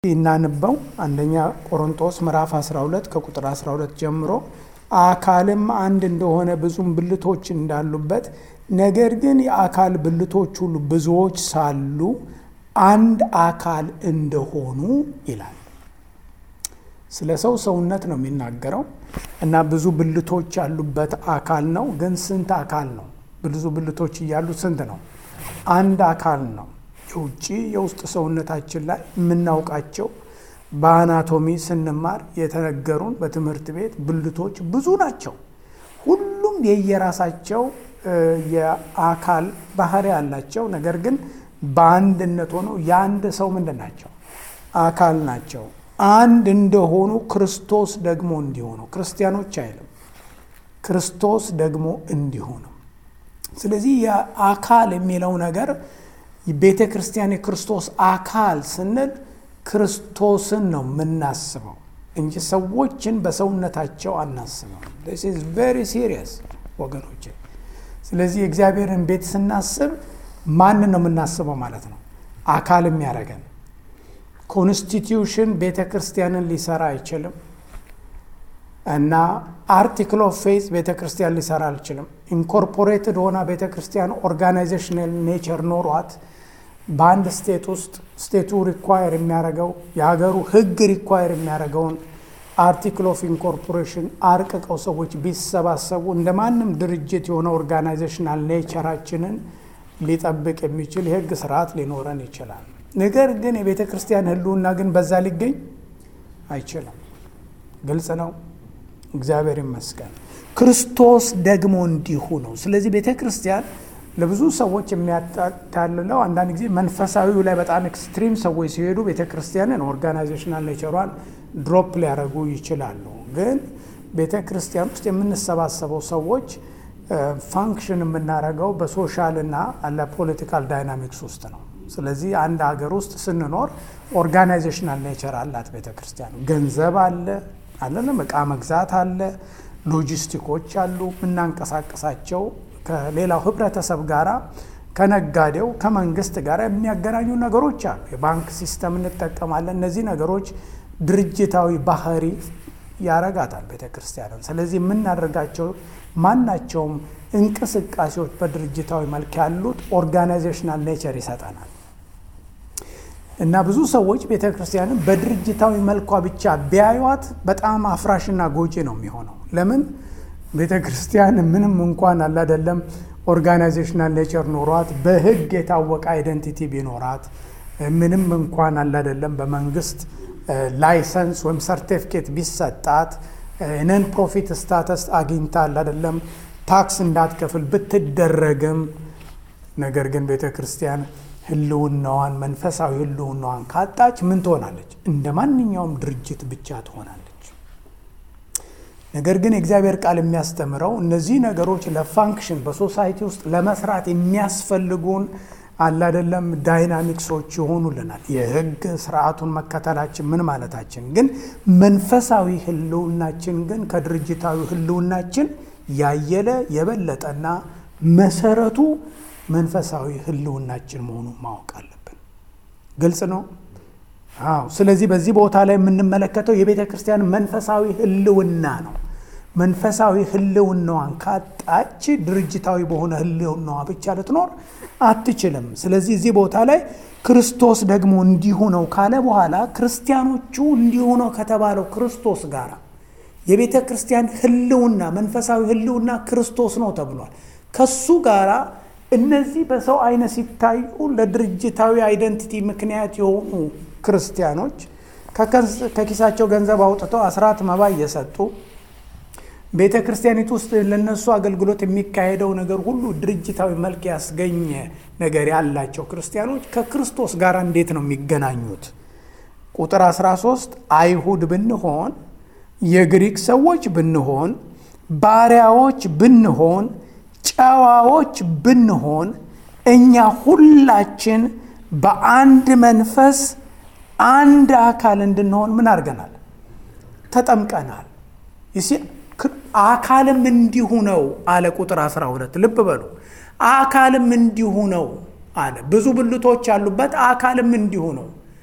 እናንበው አንደኛ ቆሮንጦስ ምዕራፍ 12 ከቁጥር 12 ጀምሮ አካልም አንድ እንደሆነ ብዙም ብልቶች እንዳሉበት ነገር ግን የአካል ብልቶች ሁሉ ብዙዎች ሳሉ አንድ አካል እንደሆኑ ይላል። ስለ ሰው ሰውነት ነው የሚናገረው እና ብዙ ብልቶች ያሉበት አካል ነው። ግን ስንት አካል ነው? ብዙ ብልቶች እያሉት ስንት ነው? አንድ አካል ነው። የውጭ የውስጥ ሰውነታችን ላይ የምናውቃቸው በአናቶሚ ስንማር የተነገሩን በትምህርት ቤት ብልቶች ብዙ ናቸው። ሁሉም የየራሳቸው የአካል ባህሪ ያላቸው ነገር ግን በአንድነት ሆነው የአንድ ሰው ምንድን ናቸው? አካል ናቸው። አንድ እንደሆኑ ክርስቶስ ደግሞ እንዲሆኑ ክርስቲያኖች አይልም፣ ክርስቶስ ደግሞ እንዲሆኑ። ስለዚህ የአካል የሚለው ነገር ቤተ ክርስቲያን የክርስቶስ አካል ስንል ክርስቶስን ነው የምናስበው እንጂ ሰዎችን በሰውነታቸው አናስበው። ስ ቬሪ ሲሪየስ ወገኖች። ስለዚህ የእግዚአብሔርን ቤት ስናስብ ማንን ነው የምናስበው ማለት ነው? አካል የሚያደርገን ኮንስቲትዩሽን ቤተ ክርስቲያንን ሊሰራ አይችልም እና አርቲክል ኦፍ ፌዝ ቤተ ክርስቲያን ሊሰራ አልችልም። ኢንኮርፖሬትድ ሆና ቤተ ክርስቲያን ኦርጋናይዜሽናል ኔቸር ኖሯት በአንድ ስቴት ውስጥ ስቴቱ ሪኳየር የሚያደርገው የሀገሩ ሕግ ሪኳየር የሚያደርገውን አርቲክል ኦፍ ኢንኮርፖሬሽን አርቅቀው ሰዎች ቢሰባሰቡ እንደ ማንም ድርጅት የሆነ ኦርጋናይዜሽናል ኔቸራችንን ሊጠብቅ የሚችል የሕግ ስርዓት ሊኖረን ይችላል። ነገር ግን የቤተ ክርስቲያን ህልውና ግን በዛ ሊገኝ አይችልም። ግልጽ ነው። እግዚአብሔር ይመስገን። ክርስቶስ ደግሞ እንዲሁ ነው። ስለዚህ ቤተ ክርስቲያን ለብዙ ሰዎች የሚያታልለው አንዳንድ ጊዜ መንፈሳዊው ላይ በጣም ኤክስትሪም ሰዎች ሲሄዱ ቤተ ክርስቲያንን ኦርጋናይዜሽናል ኔቸሯን ድሮፕ ሊያደርጉ ይችላሉ። ግን ቤተ ክርስቲያን ውስጥ የምንሰባሰበው ሰዎች ፋንክሽን የምናደርገው በሶሻል እና ለፖለቲካል ዳይናሚክስ ውስጥ ነው። ስለዚህ አንድ ሀገር ውስጥ ስንኖር ኦርጋናይዜሽናል ኔቸር አላት ቤተ ክርስቲያን። ገንዘብ አለ አለንም፣ እቃ መግዛት አለ፣ ሎጂስቲኮች አሉ፣ የምናንቀሳቀሳቸው ከሌላው ህብረተሰብ ጋራ ከነጋዴው ከመንግስት ጋር የሚያገናኙ ነገሮች አሉ። የባንክ ሲስተም እንጠቀማለን። እነዚህ ነገሮች ድርጅታዊ ባህሪ ያረጋታል ቤተ ክርስቲያንን። ስለዚህ የምናደርጋቸው ማናቸውም እንቅስቃሴዎች በድርጅታዊ መልክ ያሉት ኦርጋናይዜሽናል ኔቸር ይሰጠናል። እና ብዙ ሰዎች ቤተ ክርስቲያንን በድርጅታዊ መልኳ ብቻ ቢያዩት በጣም አፍራሽና ጎጂ ነው የሚሆነው። ለምን ቤተ ክርስቲያን ምንም እንኳን አላደለም ኦርጋናይዜሽናል ኔቸር ኖሯት በህግ የታወቀ አይደንቲቲ ቢኖራት ምንም እንኳን አላደለም በመንግስት ላይሰንስ ወይም ሰርቲፊኬት ቢሰጣት ነን ፕሮፊት ስታተስ አግኝታ አላደለም ታክስ እንዳትከፍል ብትደረግም ነገር ግን ቤተ ክርስቲያን ህልውናዋን መንፈሳዊ ህልውናዋን ካጣች ምን ትሆናለች? እንደ ማንኛውም ድርጅት ብቻ ትሆናለች። ነገር ግን የእግዚአብሔር ቃል የሚያስተምረው እነዚህ ነገሮች ለፋንክሽን በሶሳይቲ ውስጥ ለመስራት የሚያስፈልጉን አላደለም ዳይናሚክሶች ይሆኑልናል። የህግ ስርዓቱን መከተላችን ምን ማለታችን ግን መንፈሳዊ ህልውናችን ግን ከድርጅታዊ ህልውናችን ያየለ የበለጠና መሰረቱ መንፈሳዊ ህልውናችን መሆኑን ማወቅ አለብን። ግልጽ ነው። አዎ። ስለዚህ በዚህ ቦታ ላይ የምንመለከተው የቤተ ክርስቲያን መንፈሳዊ ህልውና ነው። መንፈሳዊ ህልውናዋን ካጣች ድርጅታዊ በሆነ ህልውናዋ ብቻ ልትኖር አትችልም። ስለዚህ እዚህ ቦታ ላይ ክርስቶስ ደግሞ እንዲሁ ነው ካለ በኋላ ክርስቲያኖቹ እንዲሁ ነው ከተባለው ክርስቶስ ጋር የቤተ ክርስቲያን ህልውና መንፈሳዊ ህልውና ክርስቶስ ነው ተብሏል። ከሱ ጋራ እነዚህ በሰው አይነ ሲታዩ ለድርጅታዊ አይደንቲቲ ምክንያት የሆኑ ክርስቲያኖች ከኪሳቸው ገንዘብ አውጥተው አስራት መባ እየሰጡ ቤተ ክርስቲያኒቱ ውስጥ ለነሱ አገልግሎት የሚካሄደው ነገር ሁሉ ድርጅታዊ መልክ ያስገኘ ነገር ያላቸው ክርስቲያኖች ከክርስቶስ ጋር እንዴት ነው የሚገናኙት? ቁጥር 13 አይሁድ ብንሆን የግሪክ ሰዎች ብንሆን ባሪያዎች ብንሆን ጨዋዎች ብንሆን እኛ ሁላችን በአንድ መንፈስ አንድ አካል እንድንሆን ምን አድርገናል? ተጠምቀናል። አካልም እንዲሁ ነው አለ። ቁጥር 12 ልብ በሉ። አካልም እንዲሁ ነው አለ። ብዙ ብልቶች ያሉበት አካልም እንዲሁ ነው።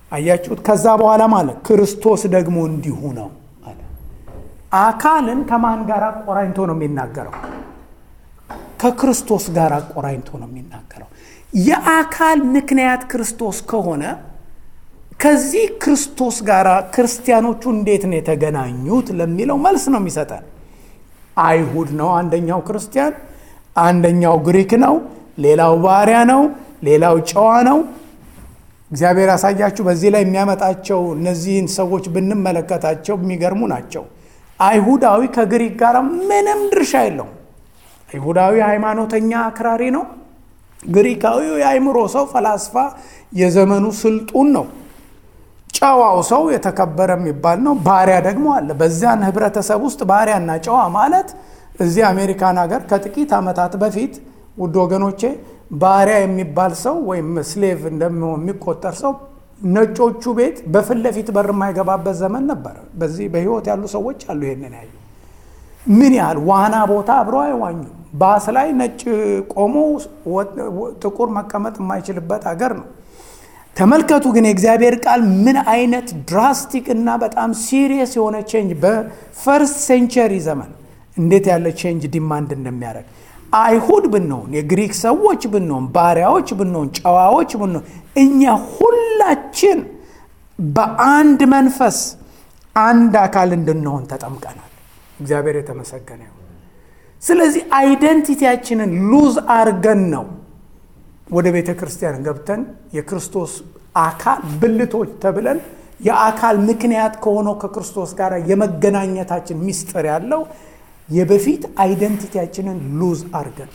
አያችሁት? ከዛ በኋላ ማለት ክርስቶስ ደግሞ እንዲሁ ነው አለ። አካልን ከማን ጋር አቆራኝቶ ነው የሚናገረው? ከክርስቶስ ጋር አቆራኝቶ ነው የሚናገረው። የአካል ምክንያት ክርስቶስ ከሆነ ከዚህ ክርስቶስ ጋር ክርስቲያኖቹ እንዴት ነው የተገናኙት ለሚለው መልስ ነው የሚሰጠን። አይሁድ ነው አንደኛው ክርስቲያን፣ አንደኛው ግሪክ ነው፣ ሌላው ባሪያ ነው፣ ሌላው ጨዋ ነው። እግዚአብሔር ያሳያችሁ። በዚህ ላይ የሚያመጣቸው እነዚህን ሰዎች ብንመለከታቸው የሚገርሙ ናቸው። አይሁዳዊ ከግሪክ ጋር ምንም ድርሻ የለውም። አይሁዳዊ ሃይማኖተኛ አክራሪ ነው። ግሪካዊው የአእምሮ ሰው ፈላስፋ፣ የዘመኑ ስልጡን ነው። ጨዋው ሰው የተከበረ የሚባል ነው። ባሪያ ደግሞ አለ። በዚያን ህብረተሰብ ውስጥ ባሪያና ጨዋ ማለት እዚህ አሜሪካን ሀገር ከጥቂት ዓመታት በፊት ውድ ወገኖቼ ባሪያ የሚባል ሰው ወይም ስሌቭ እንደሚሆን የሚቆጠር ሰው ነጮቹ ቤት በፊት ለፊት በር የማይገባበት ዘመን ነበረ። በዚህ በህይወት ያሉ ሰዎች አሉ ይሄንን ያዩ። ምን ያህል ዋና ቦታ አብረው አይዋኙም። ባስ ላይ ነጭ ቆሞ ጥቁር መቀመጥ የማይችልበት ሀገር ነው። ተመልከቱ ግን የእግዚአብሔር ቃል ምን አይነት ድራስቲክ እና በጣም ሲሪየስ የሆነ ቼንጅ በፈርስት ሴንቸሪ ዘመን እንዴት ያለ ቼንጅ ዲማንድ እንደሚያደርግ አይሁድ ብንሆን የግሪክ ሰዎች ብንሆን ባሪያዎች ብንሆን ጨዋዎች ብንሆን እኛ ሁላችን በአንድ መንፈስ አንድ አካል እንድንሆን ተጠምቀናል። እግዚአብሔር የተመሰገነ ይሁን። ስለዚህ አይደንቲቲያችንን ሉዝ አርገን ነው ወደ ቤተ ክርስቲያን ገብተን የክርስቶስ አካል ብልቶች ተብለን የአካል ምክንያት ከሆነው ከክርስቶስ ጋር የመገናኘታችን ምስጢር ያለው የበፊት አይደንቲቲያችንን ሉዝ አርገን።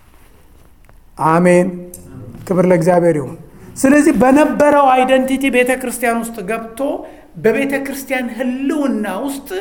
አሜን፣ ክብር ለእግዚአብሔር ይሁን። ስለዚህ በነበረው አይደንቲቲ ቤተ ክርስቲያን ውስጥ ገብቶ በቤተ ክርስቲያን ሕልውና ውስጥ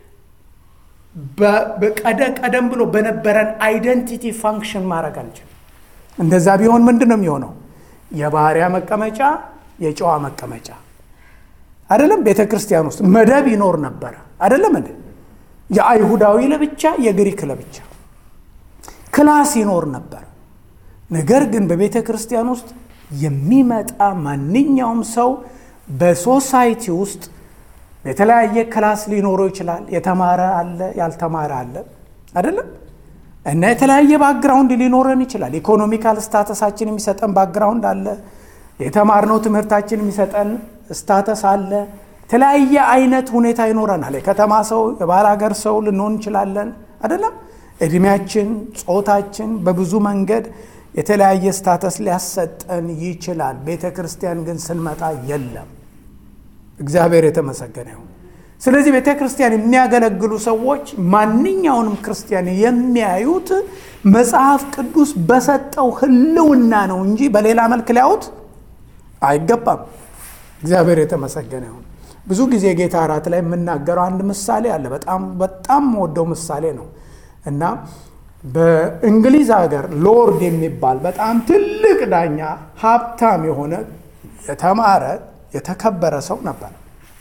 ቀደም ብሎ በነበረን አይደንቲቲ ፋንክሽን ማድረግ አንችልም። እንደዛ ቢሆን ምንድን ነው የሚሆነው? የባሪያ መቀመጫ፣ የጨዋ መቀመጫ አይደለም። ቤተ ክርስቲያን ውስጥ መደብ ይኖር ነበረ አይደለም እንዴ? የአይሁዳዊ ለብቻ፣ የግሪክ ለብቻ ክላስ ይኖር ነበር። ነገር ግን በቤተ ክርስቲያን ውስጥ የሚመጣ ማንኛውም ሰው በሶሳይቲ ውስጥ የተለያየ ክላስ ሊኖረው ይችላል። የተማረ አለ፣ ያልተማረ አለ አይደለም እና የተለያየ ባክግራውንድ ሊኖረን ይችላል። ኢኮኖሚካል ስታተሳችን የሚሰጠን ባክግራውንድ አለ። የተማርነው ትምህርታችን የሚሰጠን ስታተስ አለ። የተለያየ አይነት ሁኔታ ይኖረናል። የከተማ ሰው፣ የባህር ሀገር ሰው ልንሆን እንችላለን አይደለም። እድሜያችን፣ ጾታችን በብዙ መንገድ የተለያየ ስታተስ ሊያሰጠን ይችላል። ቤተ ክርስቲያን ግን ስንመጣ የለም። እግዚአብሔር የተመሰገነ ይሁን። ስለዚህ ቤተ ክርስቲያን የሚያገለግሉ ሰዎች ማንኛውንም ክርስቲያን የሚያዩት መጽሐፍ ቅዱስ በሰጠው ሕልውና ነው እንጂ በሌላ መልክ ሊያዩት አይገባም። እግዚአብሔር የተመሰገነ ይሁን። ብዙ ጊዜ ጌታ እራት ላይ የምናገረው አንድ ምሳሌ አለ። በጣም በጣም ወደው ምሳሌ ነው እና በእንግሊዝ ሀገር ሎርድ የሚባል በጣም ትልቅ ዳኛ፣ ሀብታም የሆነ የተማረ የተከበረ ሰው ነበር።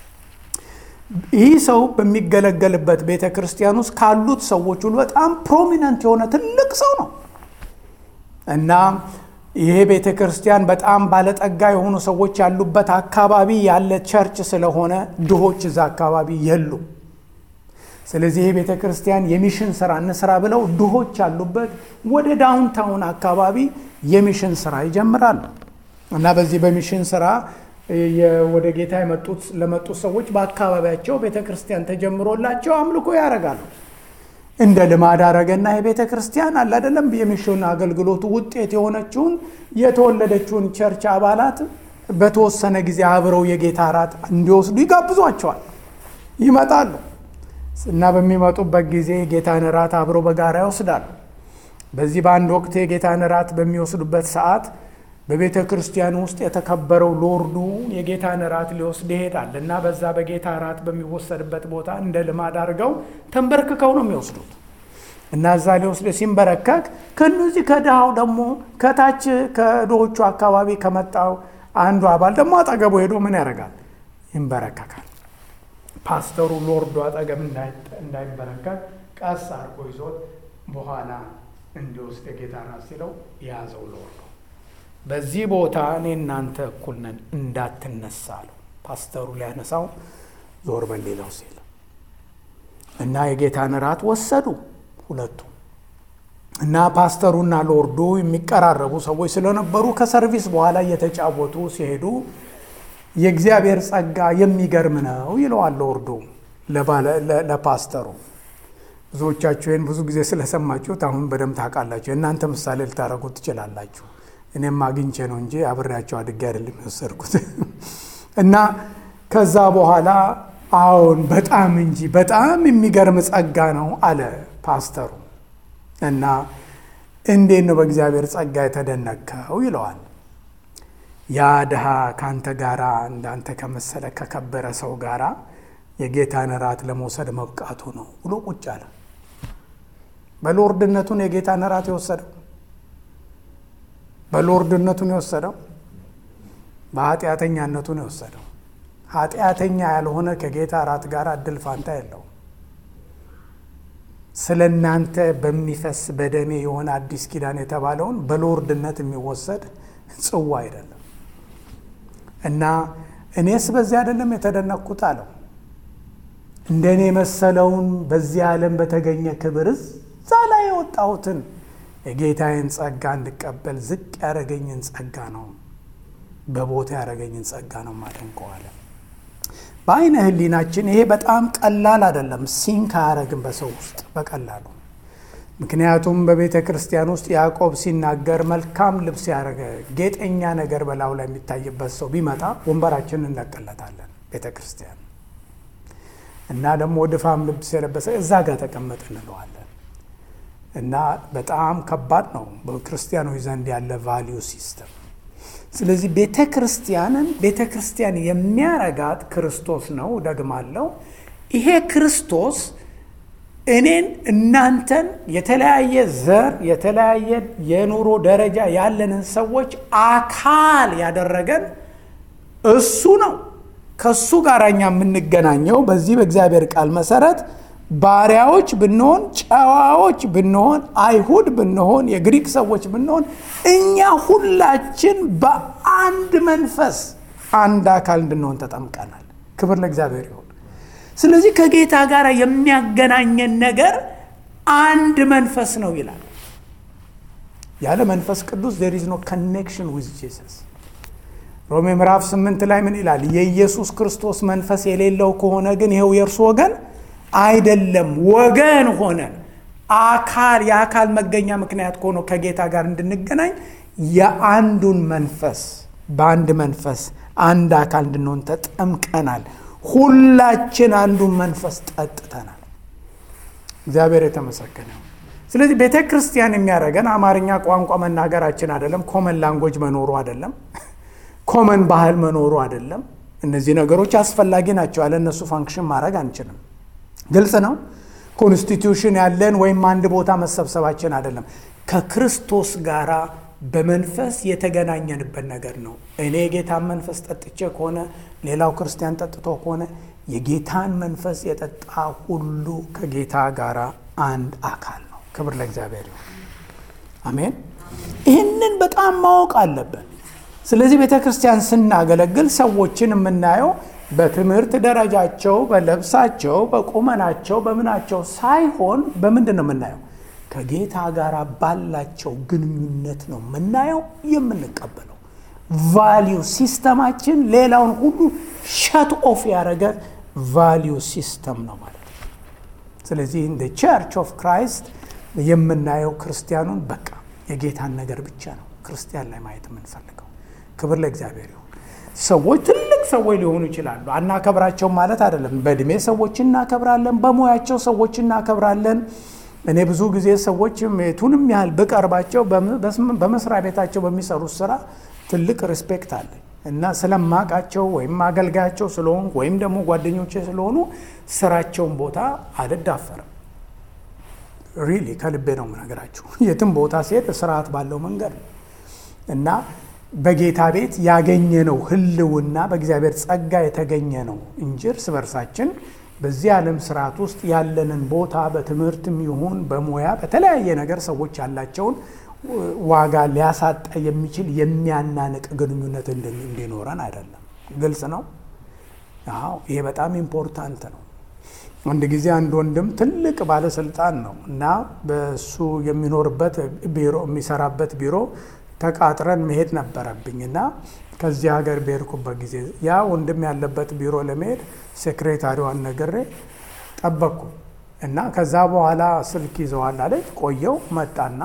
ይህ ሰው በሚገለገልበት ቤተ ክርስቲያን ውስጥ ካሉት ሰዎች ሁሉ በጣም ፕሮሚነንት የሆነ ትልቅ ሰው ነው እና ይሄ ቤተ ክርስቲያን በጣም ባለጠጋ የሆኑ ሰዎች ያሉበት አካባቢ ያለ ቸርች ስለሆነ ድሆች እዛ አካባቢ የሉ። ስለዚህ ይሄ ቤተ ክርስቲያን የሚሽን ስራ እንስራ ብለው ድሆች ያሉበት ወደ ዳውንታውን አካባቢ የሚሽን ስራ ይጀምራሉ እና በዚህ በሚሽን ስራ ወደ ጌታ የመጡት ለመጡት ሰዎች በአካባቢያቸው ቤተ ክርስቲያን ተጀምሮላቸው አምልኮ ያደርጋሉ። እንደ ልማድ አረገና የቤተ ክርስቲያን አለ አይደለም የሚሽን አገልግሎቱ ውጤት የሆነችውን የተወለደችውን ቸርች አባላት በተወሰነ ጊዜ አብረው የጌታ እራት እንዲወስዱ ይጋብዟቸዋል። ይመጣሉ እና በሚመጡበት ጊዜ የጌታን እራት አብረው በጋራ ይወስዳሉ። በዚህ በአንድ ወቅት የጌታን እራት በሚወስዱበት ሰዓት በቤተ ክርስቲያን ውስጥ የተከበረው ሎርዱ የጌታን እራት ሊወስድ ይሄዳል እና በዛ በጌታ እራት በሚወሰድበት ቦታ እንደ ልማድ አድርገው ተንበርክከው ነው የሚወስዱት እና እዛ ሊወስድ ሲንበረከክ ከእነዚህ ከድሃው ደግሞ ከታች ከድሆቹ አካባቢ ከመጣው አንዱ አባል ደግሞ አጠገቡ ሄዶ ምን ያደርጋል? ይንበረከካል። ፓስተሩ ሎርዱ አጠገብ እንዳይንበረከክ ቀስ አድርጎ ይዞት በኋላ እንዲወስድ የጌታ እራት ሲለው የያዘው ሎርዱ በዚህ ቦታ እኔ እናንተ እኩል ነን እንዳትነሳ አለው። ፓስተሩ ሊያነሳው ዞር በል ሌላው ሲል እና የጌታን እራት ወሰዱ ሁለቱ እና ፓስተሩና ሎርዱ የሚቀራረቡ ሰዎች ስለነበሩ ከሰርቪስ በኋላ እየተጫወቱ ሲሄዱ የእግዚአብሔር ጸጋ የሚገርም ነው ይለዋል ሎርዱ ለፓስተሩ። ብዙዎቻችሁ ይህን ብዙ ጊዜ ስለሰማችሁት አሁን በደንብ ታውቃላችሁ። የእናንተ ምሳሌ ልታደርጉት ትችላላችሁ። እኔም አግኝቼ ነው እንጂ አብሬያቸው አድጌ አይደለም የወሰድኩት። እና ከዛ በኋላ አዎን በጣም እንጂ በጣም የሚገርም ጸጋ ነው አለ ፓስተሩ። እና እንዴት ነው በእግዚአብሔር ጸጋ የተደነከው ይለዋል። ያ ድሃ ከአንተ ጋራ እንዳንተ ከመሰለ ከከበረ ሰው ጋራ የጌታን እራት ለመውሰድ መብቃቱ ነው ብሎ ቁጭ አለ። በሎርድነቱን የጌታን እራት የወሰደው በሎርድነቱን የወሰደው በኃጢአተኛነቱን የወሰደው ኃጢአተኛ ያልሆነ ከጌታ እራት ጋር እድል ፋንታ የለው። ስለ እናንተ በሚፈስ በደሜ የሆነ አዲስ ኪዳን የተባለውን በሎርድነት የሚወሰድ ጽዋ አይደለም እና እኔስ በዚህ አይደለም የተደነቅኩት አለው። እንደ እኔ መሰለውን በዚህ ዓለም በተገኘ ክብር እዛ ላይ የወጣሁትን የጌታዬን ጸጋ እንድቀበል ዝቅ ያደረገኝን ጸጋ ነው በቦታ ያደረገኝን ጸጋ ነው ማደንቀዋለ። በአይነ ህሊናችን ይሄ በጣም ቀላል አይደለም፣ ሲንክ አያረግም በሰው ውስጥ በቀላሉ። ምክንያቱም በቤተ ክርስቲያን ውስጥ ያዕቆብ ሲናገር መልካም ልብስ ያደረገ ጌጠኛ ነገር በላዩ ላይ የሚታይበት ሰው ቢመጣ ወንበራችንን እንለቅለታለን ቤተ ክርስቲያን እና ደግሞ ድፋም ልብስ የለበሰ እዛ ጋር ተቀመጥ እንለዋለን። እና በጣም ከባድ ነው በክርስቲያኖች ዘንድ ያለ ቫሊዩ ሲስተም። ስለዚህ ቤተ ክርስቲያንን ቤተ ክርስቲያን የሚያረጋት ክርስቶስ ነው። ደግማለሁ፣ ይሄ ክርስቶስ እኔን እናንተን የተለያየ ዘር የተለያየ የኑሮ ደረጃ ያለንን ሰዎች አካል ያደረገን እሱ ነው። ከሱ ጋር እኛ የምንገናኘው በዚህ በእግዚአብሔር ቃል መሰረት ባሪያዎች ብንሆን፣ ጨዋዎች ብንሆን፣ አይሁድ ብንሆን፣ የግሪክ ሰዎች ብንሆን እኛ ሁላችን በአንድ መንፈስ አንድ አካል እንድንሆን ተጠምቀናል። ክብር ለእግዚአብሔር ይሁን። ስለዚህ ከጌታ ጋር የሚያገናኘን ነገር አንድ መንፈስ ነው ይላል። ያለ መንፈስ ቅዱስ ዜር ኢዝ ኖ ኮኔክሽን ዊዝ ጂሰስ። ሮሜ ምዕራፍ ስምንት ላይ ምን ይላል? የኢየሱስ ክርስቶስ መንፈስ የሌለው ከሆነ ግን ይኸው የእርሱ ወገን አይደለም። ወገን ሆነን አካል የአካል መገኛ ምክንያት ከሆነ ከጌታ ጋር እንድንገናኝ የአንዱን መንፈስ በአንድ መንፈስ አንድ አካል እንድንሆን ተጠምቀናል። ሁላችን አንዱን መንፈስ ጠጥተናል። እግዚአብሔር የተመሰገነ። ስለዚህ ቤተ ክርስቲያን የሚያደርገን አማርኛ ቋንቋ መናገራችን አይደለም፣ ኮመን ላንጎጅ መኖሩ አይደለም፣ ኮመን ባህል መኖሩ አይደለም። እነዚህ ነገሮች አስፈላጊ ናቸው። ያለ እነሱ ፋንክሽን ማድረግ አንችልም። ግልጽ ነው። ኮንስቲትዩሽን ያለን ወይም አንድ ቦታ መሰብሰባችን አይደለም። ከክርስቶስ ጋር በመንፈስ የተገናኘንበት ነገር ነው። እኔ የጌታን መንፈስ ጠጥቼ ከሆነ ሌላው ክርስቲያን ጠጥቶ ከሆነ የጌታን መንፈስ የጠጣ ሁሉ ከጌታ ጋር አንድ አካል ነው። ክብር ለእግዚአብሔር ይሁን። አሜን። ይህንን በጣም ማወቅ አለብን። ስለዚህ ቤተ ክርስቲያን ስናገለግል ሰዎችን የምናየው በትምህርት ደረጃቸው፣ በለብሳቸው፣ በቁመናቸው፣ በምናቸው ሳይሆን በምንድን ነው የምናየው? ከጌታ ጋር ባላቸው ግንኙነት ነው የምናየው የምንቀበለው። ቫሊዩ ሲስተማችን ሌላውን ሁሉ ሸት ኦፍ ያደረገ ቫሊዩ ሲስተም ነው ማለት ነው። ስለዚህ እንደ ቸርች ኦፍ ክራይስት የምናየው ክርስቲያኑን በቃ የጌታን ነገር ብቻ ነው ክርስቲያን ላይ ማየት የምንፈልገው። ክብር ለእግዚአብሔር ይሁን። ሰዎች ትልቅ ሰዎች ሊሆኑ ይችላሉ። አናከብራቸው ማለት አይደለም። በእድሜ ሰዎች እናከብራለን፣ በሙያቸው ሰዎች እናከብራለን። እኔ ብዙ ጊዜ ሰዎች የቱንም ያህል ብቀርባቸው በመስሪያ ቤታቸው በሚሰሩት ስራ ትልቅ ሪስፔክት አለኝ እና ስለማቃቸው ወይም አገልጋያቸው ስለሆኑ ወይም ደግሞ ጓደኞቼ ስለሆኑ ስራቸውን ቦታ አልዳፈርም። ሪሊ ከልቤ ነው የምነግራችሁ። የትም ቦታ ሲሄድ ስርዓት ባለው መንገድ ነው እና በጌታ ቤት ያገኘነው ህልውና በእግዚአብሔር ጸጋ የተገኘ ነው እንጂ እርስ በርሳችን በዚህ ዓለም ስርዓት ውስጥ ያለንን ቦታ በትምህርትም ይሁን በሙያ በተለያየ ነገር ሰዎች ያላቸውን ዋጋ ሊያሳጣ የሚችል የሚያናንቅ ግንኙነት እንዲኖረን አይደለም። ግልጽ ነው። አዎ ይሄ በጣም ኢምፖርታንት ነው። አንድ ጊዜ አንድ ወንድም ትልቅ ባለስልጣን ነው እና በሱ የሚኖርበት ቢሮ የሚሰራበት ቢሮ ተቃጥረን መሄድ ነበረብኝ እና ከዚህ ሀገር በሄድኩበት ጊዜ ያ ወንድም ያለበት ቢሮ ለመሄድ ሴክሬታሪዋን ነግሬ ጠበቅኩ እና ከዛ በኋላ ስልክ ይዘዋል አለች። ቆየው መጣና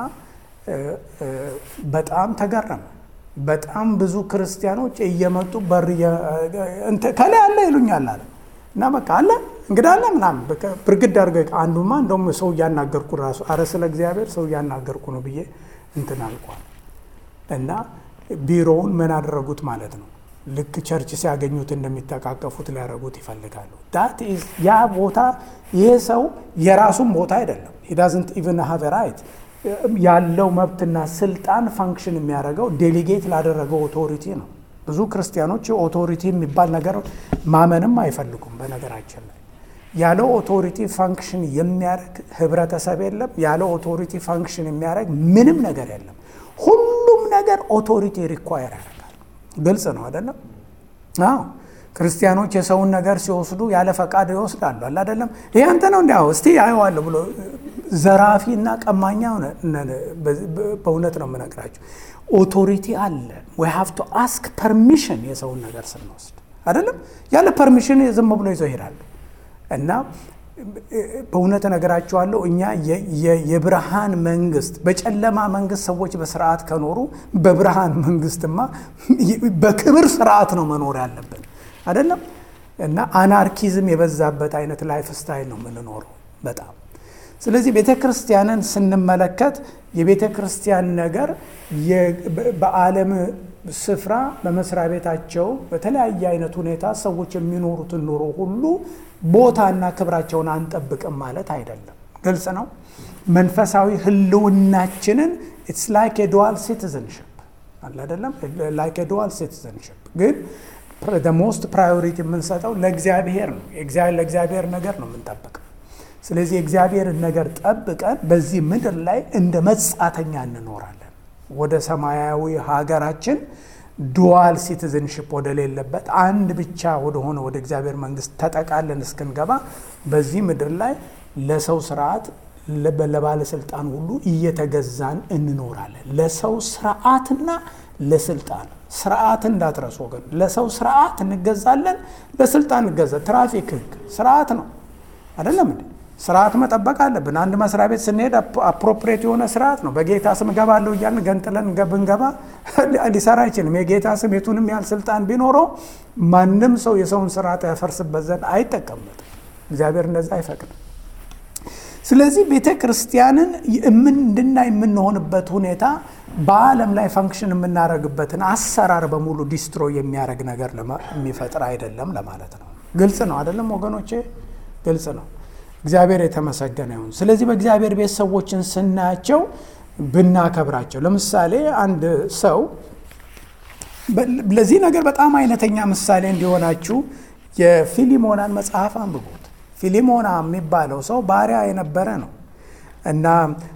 በጣም ተገረመ። በጣም ብዙ ክርስቲያኖች እየመጡ በር ከላይ አለ ይሉኛል አለ እና በቃ አለ እንግዳ አለ ምናምን ብርግድ አድርገ አንዱማ እንደውም ሰው እያናገርኩ ራሱ አረ ስለ እግዚአብሔር ሰው እያናገርኩ ነው ብዬ እንትን አልኳል። እና ቢሮውን ምን አደረጉት ማለት ነው ልክ ቸርች ሲያገኙት እንደሚተቃቀፉት ሊያደርጉት ይፈልጋሉ። ዳት ኢዝ ያ ቦታ ይሄ ሰው የራሱን ቦታ አይደለም። ሂ ዳዝንት ኢቭን ሃቭ ራይት ያለው መብትና ስልጣን ፋንክሽን የሚያደርገው ዴሊጌት ላደረገው ኦቶሪቲ ነው። ብዙ ክርስቲያኖች ኦቶሪቲ የሚባል ነገር ማመንም አይፈልጉም። በነገራችን ላይ ያለው ኦቶሪቲ ፋንክሽን የሚያደርግ ህብረተሰብ የለም። ያለው ኦቶሪቲ ፋንክሽን የሚያደርግ ምንም ነገር የለም። ሁሉም ነገር ኦቶሪቲ ሪኳየር ያደርጋል። ግልጽ ነው አይደለም? አዎ ክርስቲያኖች የሰውን ነገር ሲወስዱ ያለ ፈቃድ ይወስዳሉ። አለ አይደለም? ይህ አንተ ነው እንዲያው እስቲ አየዋለሁ ብሎ ዘራፊ እና ቀማኛ በእውነት ነው የምነግራቸው። ኦቶሪቲ አለ። ዊ ሃቭ ቱ አስክ ፐርሚሽን የሰውን ነገር ስንወስድ አይደለም። ያለ ፐርሚሽን ዝም ብሎ ይዘው ይሄዳሉ። እና በእውነት እነግራቸዋለሁ እኛ የብርሃን መንግስት፣ በጨለማ መንግስት ሰዎች በስርዓት ከኖሩ በብርሃን መንግስትማ በክብር ስርዓት ነው መኖር ያለብን አይደለም። እና አናርኪዝም የበዛበት አይነት ላይፍ ስታይል ነው የምንኖረው በጣም ስለዚህ ቤተ ክርስቲያንን ስንመለከት የቤተ ክርስቲያን ነገር በዓለም ስፍራ በመስሪያ ቤታቸው በተለያየ አይነት ሁኔታ ሰዎች የሚኖሩትን ኑሮ ሁሉ ቦታና ክብራቸውን አንጠብቅም ማለት አይደለም። ግልጽ ነው። መንፈሳዊ ህልውናችንን ኢትስ ላይክ የዱዋል ሲቲዘንሽፕ አለ አይደለም። ላይክ የዱዋል ሲቲዘንሽፕ ግን ሞስት ፕራዮሪቲ የምንሰጠው ለእግዚአብሔር ነው። ለእግዚአብሔር ነገር ነው የምንጠብቀው። ስለዚህ የእግዚአብሔርን ነገር ጠብቀን በዚህ ምድር ላይ እንደ መጻተኛ እንኖራለን። ወደ ሰማያዊ ሀገራችን ዱዋል ሲቲዝንሽፕ ወደሌለበት አንድ ብቻ ወደሆነ ወደ እግዚአብሔር መንግስት ተጠቃለን እስክንገባ በዚህ ምድር ላይ ለሰው ስርዓት ለባለስልጣን ሁሉ እየተገዛን እንኖራለን። ለሰው ስርዓትና ለስልጣን ስርዓት እንዳትረሱ ወገን። ለሰው ስርዓት እንገዛለን፣ ለስልጣን እንገዛ። ትራፊክ ህግ ስርዓት ነው አይደለም እንዴ? ስርዓት መጠበቅ አለብን። አንድ መስሪያ ቤት ስንሄድ አፕሮፕሬት የሆነ ስርዓት ነው። በጌታ ስም እገባለሁ እያልን ገንጥለን ብንገባ ሊሰራ አይችልም። የጌታ ስም የቱንም ያህል ስልጣን ቢኖረው ማንም ሰው የሰውን ስርዓት ያፈርስበት ዘንድ አይጠቀምበትም። እግዚአብሔር እንደዛ አይፈቅድም። ስለዚህ ቤተ ክርስቲያንን እንድናይ የምንሆንበት ሁኔታ በዓለም ላይ ፈንክሽን የምናደርግበትን አሰራር በሙሉ ዲስትሮይ የሚያደርግ ነገር የሚፈጥር አይደለም ለማለት ነው። ግልጽ ነው አይደለም ወገኖቼ? ግልጽ ነው። እግዚአብሔር የተመሰገነ ይሁን። ስለዚህ በእግዚአብሔር ቤት ሰዎችን ስናያቸው ብናከብራቸው፣ ለምሳሌ አንድ ሰው ለዚህ ነገር በጣም አይነተኛ ምሳሌ እንዲሆናችሁ የፊሊሞናን መጽሐፍ አንብቡት። ፊሊሞና የሚባለው ሰው ባሪያ የነበረ ነው እና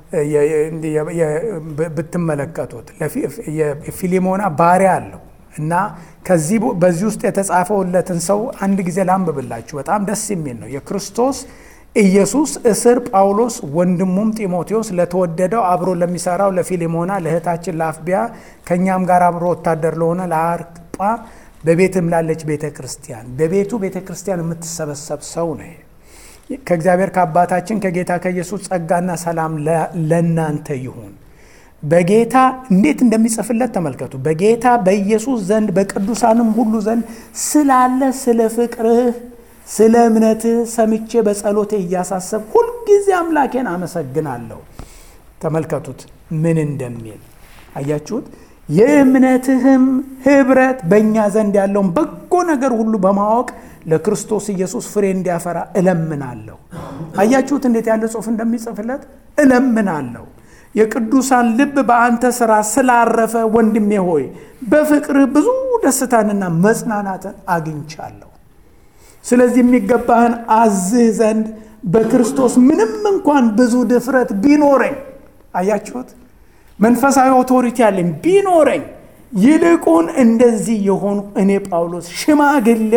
ብትመለከቱት ፊሊሞና ባሪያ አለው እና ከዚህ በዚህ ውስጥ የተጻፈውለትን ሰው አንድ ጊዜ ላንብብላችሁ። በጣም ደስ የሚል ነው። የክርስቶስ ኢየሱስ እስር ጳውሎስ ወንድሙም ጢሞቴዎስ ለተወደደው አብሮ ለሚሰራው ለፊሊሞና ለእህታችን ለአፍቢያ ከእኛም ጋር አብሮ ወታደር ለሆነ ለአርጳ በቤትም ላለች ቤተ ክርስቲያን በቤቱ ቤተ ክርስቲያን የምትሰበሰብ ሰው ነው። ከእግዚአብሔር ከአባታችን ከጌታ ከኢየሱስ ጸጋና ሰላም ለእናንተ ይሁን። በጌታ እንዴት እንደሚጽፍለት ተመልከቱ። በጌታ በኢየሱስ ዘንድ በቅዱሳንም ሁሉ ዘንድ ስላለ ስለ ፍቅርህ ስለ እምነትህ ሰምቼ በጸሎቴ እያሳሰብ ሁልጊዜ አምላኬን አመሰግናለሁ። ተመልከቱት ምን እንደሚል አያችሁት? የእምነትህም ኅብረት በእኛ ዘንድ ያለውን በጎ ነገር ሁሉ በማወቅ ለክርስቶስ ኢየሱስ ፍሬ እንዲያፈራ እለምናለሁ። አያችሁት እንዴት ያለ ጽሑፍ እንደሚጽፍለት እለምናለሁ። የቅዱሳን ልብ በአንተ ሥራ ስላረፈ ወንድሜ ሆይ በፍቅርህ ብዙ ደስታንና መጽናናትን አግኝቻለሁ። ስለዚህ የሚገባህን አዝህ ዘንድ በክርስቶስ ምንም እንኳን ብዙ ድፍረት ቢኖረኝ፣ አያችሁት መንፈሳዊ ኦቶሪቲ አለኝ ቢኖረኝ፣ ይልቁን እንደዚህ የሆኑ እኔ ጳውሎስ ሽማግሌው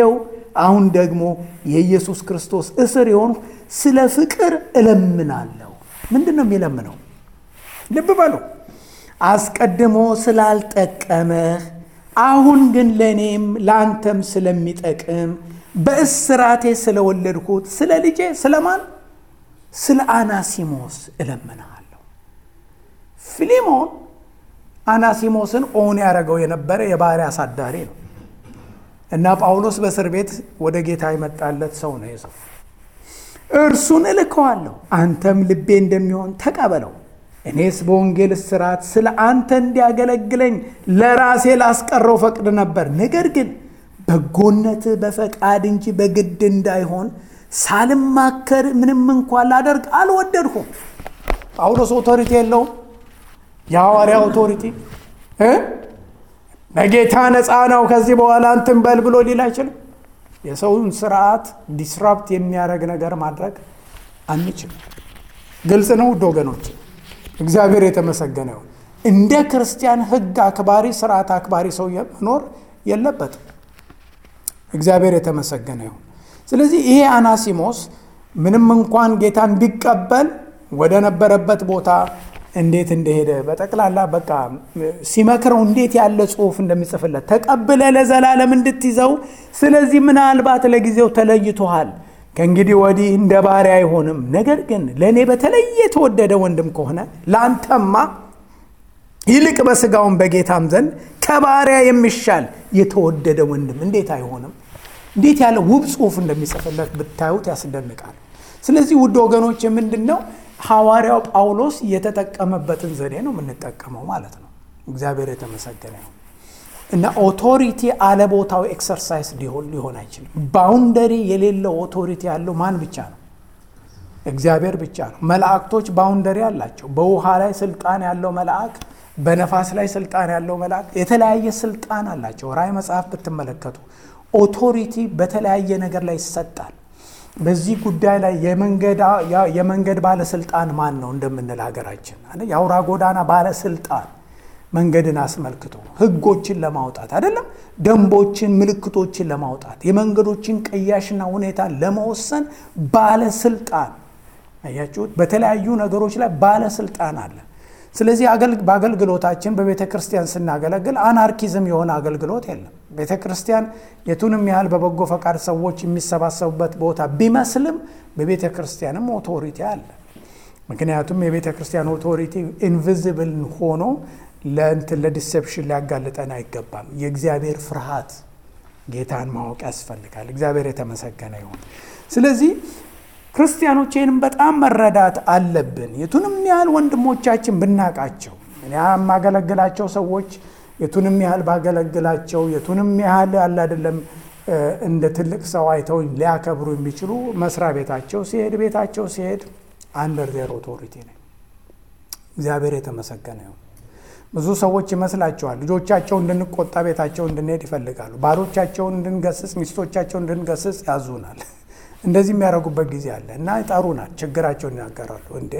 አሁን ደግሞ የኢየሱስ ክርስቶስ እስር የሆንሁ ስለ ፍቅር እለምናለሁ። ምንድን ነው የሚለምነው? ልብ በሉ። አስቀድሞ ስላልጠቀመህ አሁን ግን ለእኔም ለአንተም ስለሚጠቅም በእስራቴ ስለወለድኩት ስለ ልጄ ስለማን? ስለ አናሲሞስ እለምንሃለሁ። ፊሊሞን አናሲሞስን ኦን ያደረገው የነበረ የባሪያ አሳዳሪ ነው እና ጳውሎስ በእስር ቤት ወደ ጌታ የመጣለት ሰው ነው የሰው እርሱን እልከዋለሁ፣ አንተም ልቤ እንደሚሆን ተቀበለው። እኔስ በወንጌል እስራት ስለ አንተ እንዲያገለግለኝ ለራሴ ላስቀረው ፈቅድ ነበር። ነገር ግን በጎነት በፈቃድ እንጂ በግድ እንዳይሆን ሳልማከር ምንም እንኳን ላደርግ አልወደድኩም። ጳውሎስ ኦቶሪቲ የለውም። የሐዋርያ ኦቶሪቲ በጌታ ነፃ ነው ከዚህ በኋላ እንትን በል ብሎ ሊል አይችልም። የሰውን ስርዓት ዲስራፕት የሚያደርግ ነገር ማድረግ አንችልም። ግልጽ ነው ውድ ወገኖች፣ እግዚአብሔር የተመሰገነ ይሁን። እንደ ክርስቲያን ሕግ አክባሪ ስርዓት አክባሪ ሰው መኖር የለበትም። እግዚአብሔር የተመሰገነ ይሁን። ስለዚህ ይሄ አናሲሞስ ምንም እንኳን ጌታን ቢቀበል ወደ ነበረበት ቦታ እንዴት እንደሄደ በጠቅላላ በቃ ሲመክረው እንዴት ያለ ጽሑፍ እንደሚጽፍለት ተቀብለ ለዘላለም እንድትይዘው። ስለዚህ ምናልባት ለጊዜው ተለይቶሃል፣ ከእንግዲህ ወዲህ እንደ ባሪያ አይሆንም። ነገር ግን ለእኔ በተለየ የተወደደ ወንድም ከሆነ ለአንተማ ይልቅ በስጋውን በጌታም ዘንድ ከባሪያ የሚሻል የተወደደ ወንድም እንዴት አይሆንም? እንዴት ያለ ውብ ጽሑፍ እንደሚጽፍለት ብታዩት ያስደንቃል። ስለዚህ ውድ ወገኖች ምንድን ነው ሐዋርያው ጳውሎስ የተጠቀመበትን ዘዴ ነው የምንጠቀመው ማለት ነው። እግዚአብሔር የተመሰገነ ነው እና ኦቶሪቲ አለቦታው ኤክሰርሳይዝ ሊሆን ሊሆን አይችልም። ባውንደሪ የሌለው ኦቶሪቲ ያለው ማን ብቻ ነው? እግዚአብሔር ብቻ ነው። መላእክቶች ባውንደሪ አላቸው። በውሃ ላይ ስልጣን ያለው መልአክ፣ በነፋስ ላይ ስልጣን ያለው መልአክ የተለያየ ስልጣን አላቸው። ራእይ መጽሐፍ ብትመለከቱ ኦቶሪቲ በተለያየ ነገር ላይ ይሰጣል። በዚህ ጉዳይ ላይ የመንገድ ባለስልጣን ማን ነው እንደምንል ሀገራችን የአውራ ጎዳና ባለስልጣን መንገድን አስመልክቶ ሕጎችን ለማውጣት አይደለም፣ ደንቦችን፣ ምልክቶችን ለማውጣት የመንገዶችን ቅያሽና ሁኔታ ለመወሰን ባለስልጣን አያችሁት። በተለያዩ ነገሮች ላይ ባለስልጣን አለ። ስለዚህ በአገልግሎታችን በቤተ ክርስቲያን ስናገለግል አናርኪዝም የሆነ አገልግሎት የለም። ቤተ ክርስቲያን የቱንም ያህል በበጎ ፈቃድ ሰዎች የሚሰባሰቡበት ቦታ ቢመስልም በቤተ ክርስቲያንም ኦቶሪቲ አለ። ምክንያቱም የቤተ ክርስቲያን ኦቶሪቲ ኢንቪዚብል ሆኖ ለእንትን ለዲሴፕሽን ሊያጋልጠን አይገባም። የእግዚአብሔር ፍርሃት ጌታን ማወቅ ያስፈልጋል። እግዚአብሔር የተመሰገነ ይሁን። ስለዚህ ክርስቲያኖች ይህንም በጣም መረዳት አለብን። የቱንም ያህል ወንድሞቻችን ብናቃቸው እኔ የማገለግላቸው ሰዎች የቱንም ያህል ባገለግላቸው የቱንም ያህል አለ አይደለም እንደ ትልቅ ሰው አይተው ሊያከብሩ የሚችሉ መስሪያ ቤታቸው ሲሄድ ቤታቸው ሲሄድ አንደር ዜር ኦቶሪቲ ነኝ። እግዚአብሔር የተመሰገነ ይሁን። ብዙ ሰዎች ይመስላቸዋል ልጆቻቸው እንድንቆጣ ቤታቸው እንድንሄድ ይፈልጋሉ። ባሎቻቸውን እንድንገስጽ፣ ሚስቶቻቸውን እንድንገስጽ ያዙናል። እንደዚህ የሚያደርጉበት ጊዜ አለ እና ይጠሩናል፣ ችግራቸውን ይናገራሉ። እንዴ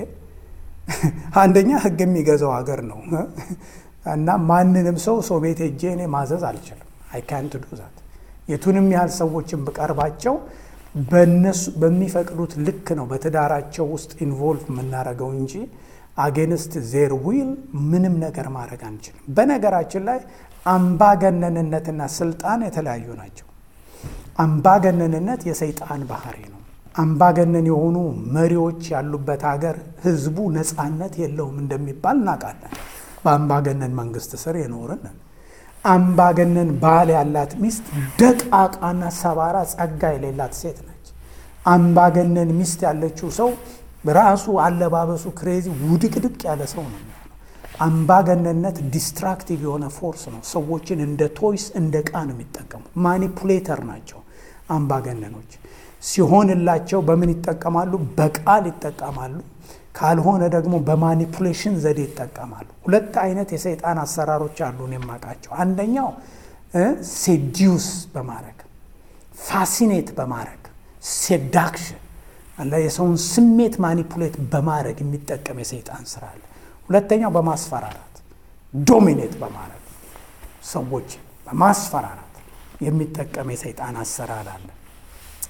አንደኛ ሕግ የሚገዛው ሀገር ነው እና ማንንም ሰው ሰው ቤት ሄጄ እኔ ማዘዝ አልችልም። አይ ካንት ዱ ዛት። የቱንም ያህል ሰዎችን ብቀርባቸው በእነሱ በሚፈቅዱት ልክ ነው በትዳራቸው ውስጥ ኢንቮልቭ የምናደርገው እንጂ አጌንስት ዜር ዊል ምንም ነገር ማድረግ አንችልም። በነገራችን ላይ አምባገነንነትና ስልጣን የተለያዩ ናቸው። አምባገነንነት የሰይጣን ባህሪ ነው። አምባገነን የሆኑ መሪዎች ያሉበት ሀገር ህዝቡ ነፃነት የለውም እንደሚባል እናውቃለን። በአምባገነን መንግስት ስር የኖርን አምባገነን ባል ያላት ሚስት ደቃቃና ሰባራ ጸጋ የሌላት ሴት ነች። አምባገነን ሚስት ያለችው ሰው ራሱ አለባበሱ ክሬዚ ውድቅድቅ ያለ ሰው ነው የሚሆነው። አምባገነንነት ዲስትራክቲቭ የሆነ ፎርስ ነው። ሰዎችን እንደ ቶይስ እንደ ዕቃ ነው የሚጠቀሙ። ማኒፑሌተር ናቸው አምባገነኖች። ሲሆንላቸው በምን ይጠቀማሉ? በቃል ይጠቀማሉ። ካልሆነ ደግሞ በማኒፑሌሽን ዘዴ ይጠቀማሉ። ሁለት አይነት የሰይጣን አሰራሮች አሉ የማውቃቸው። አንደኛው ሴዲዩስ በማድረግ ፋሲኔት በማድረግ ሴዳክሽን አለ የሰውን ስሜት ማኒፑሌት በማድረግ የሚጠቀም የሰይጣን ስራ አለ። ሁለተኛው በማስፈራራት ዶሚኔት በማድረግ ሰዎች በማስፈራራት የሚጠቀም የሰይጣን አሰራር አለ።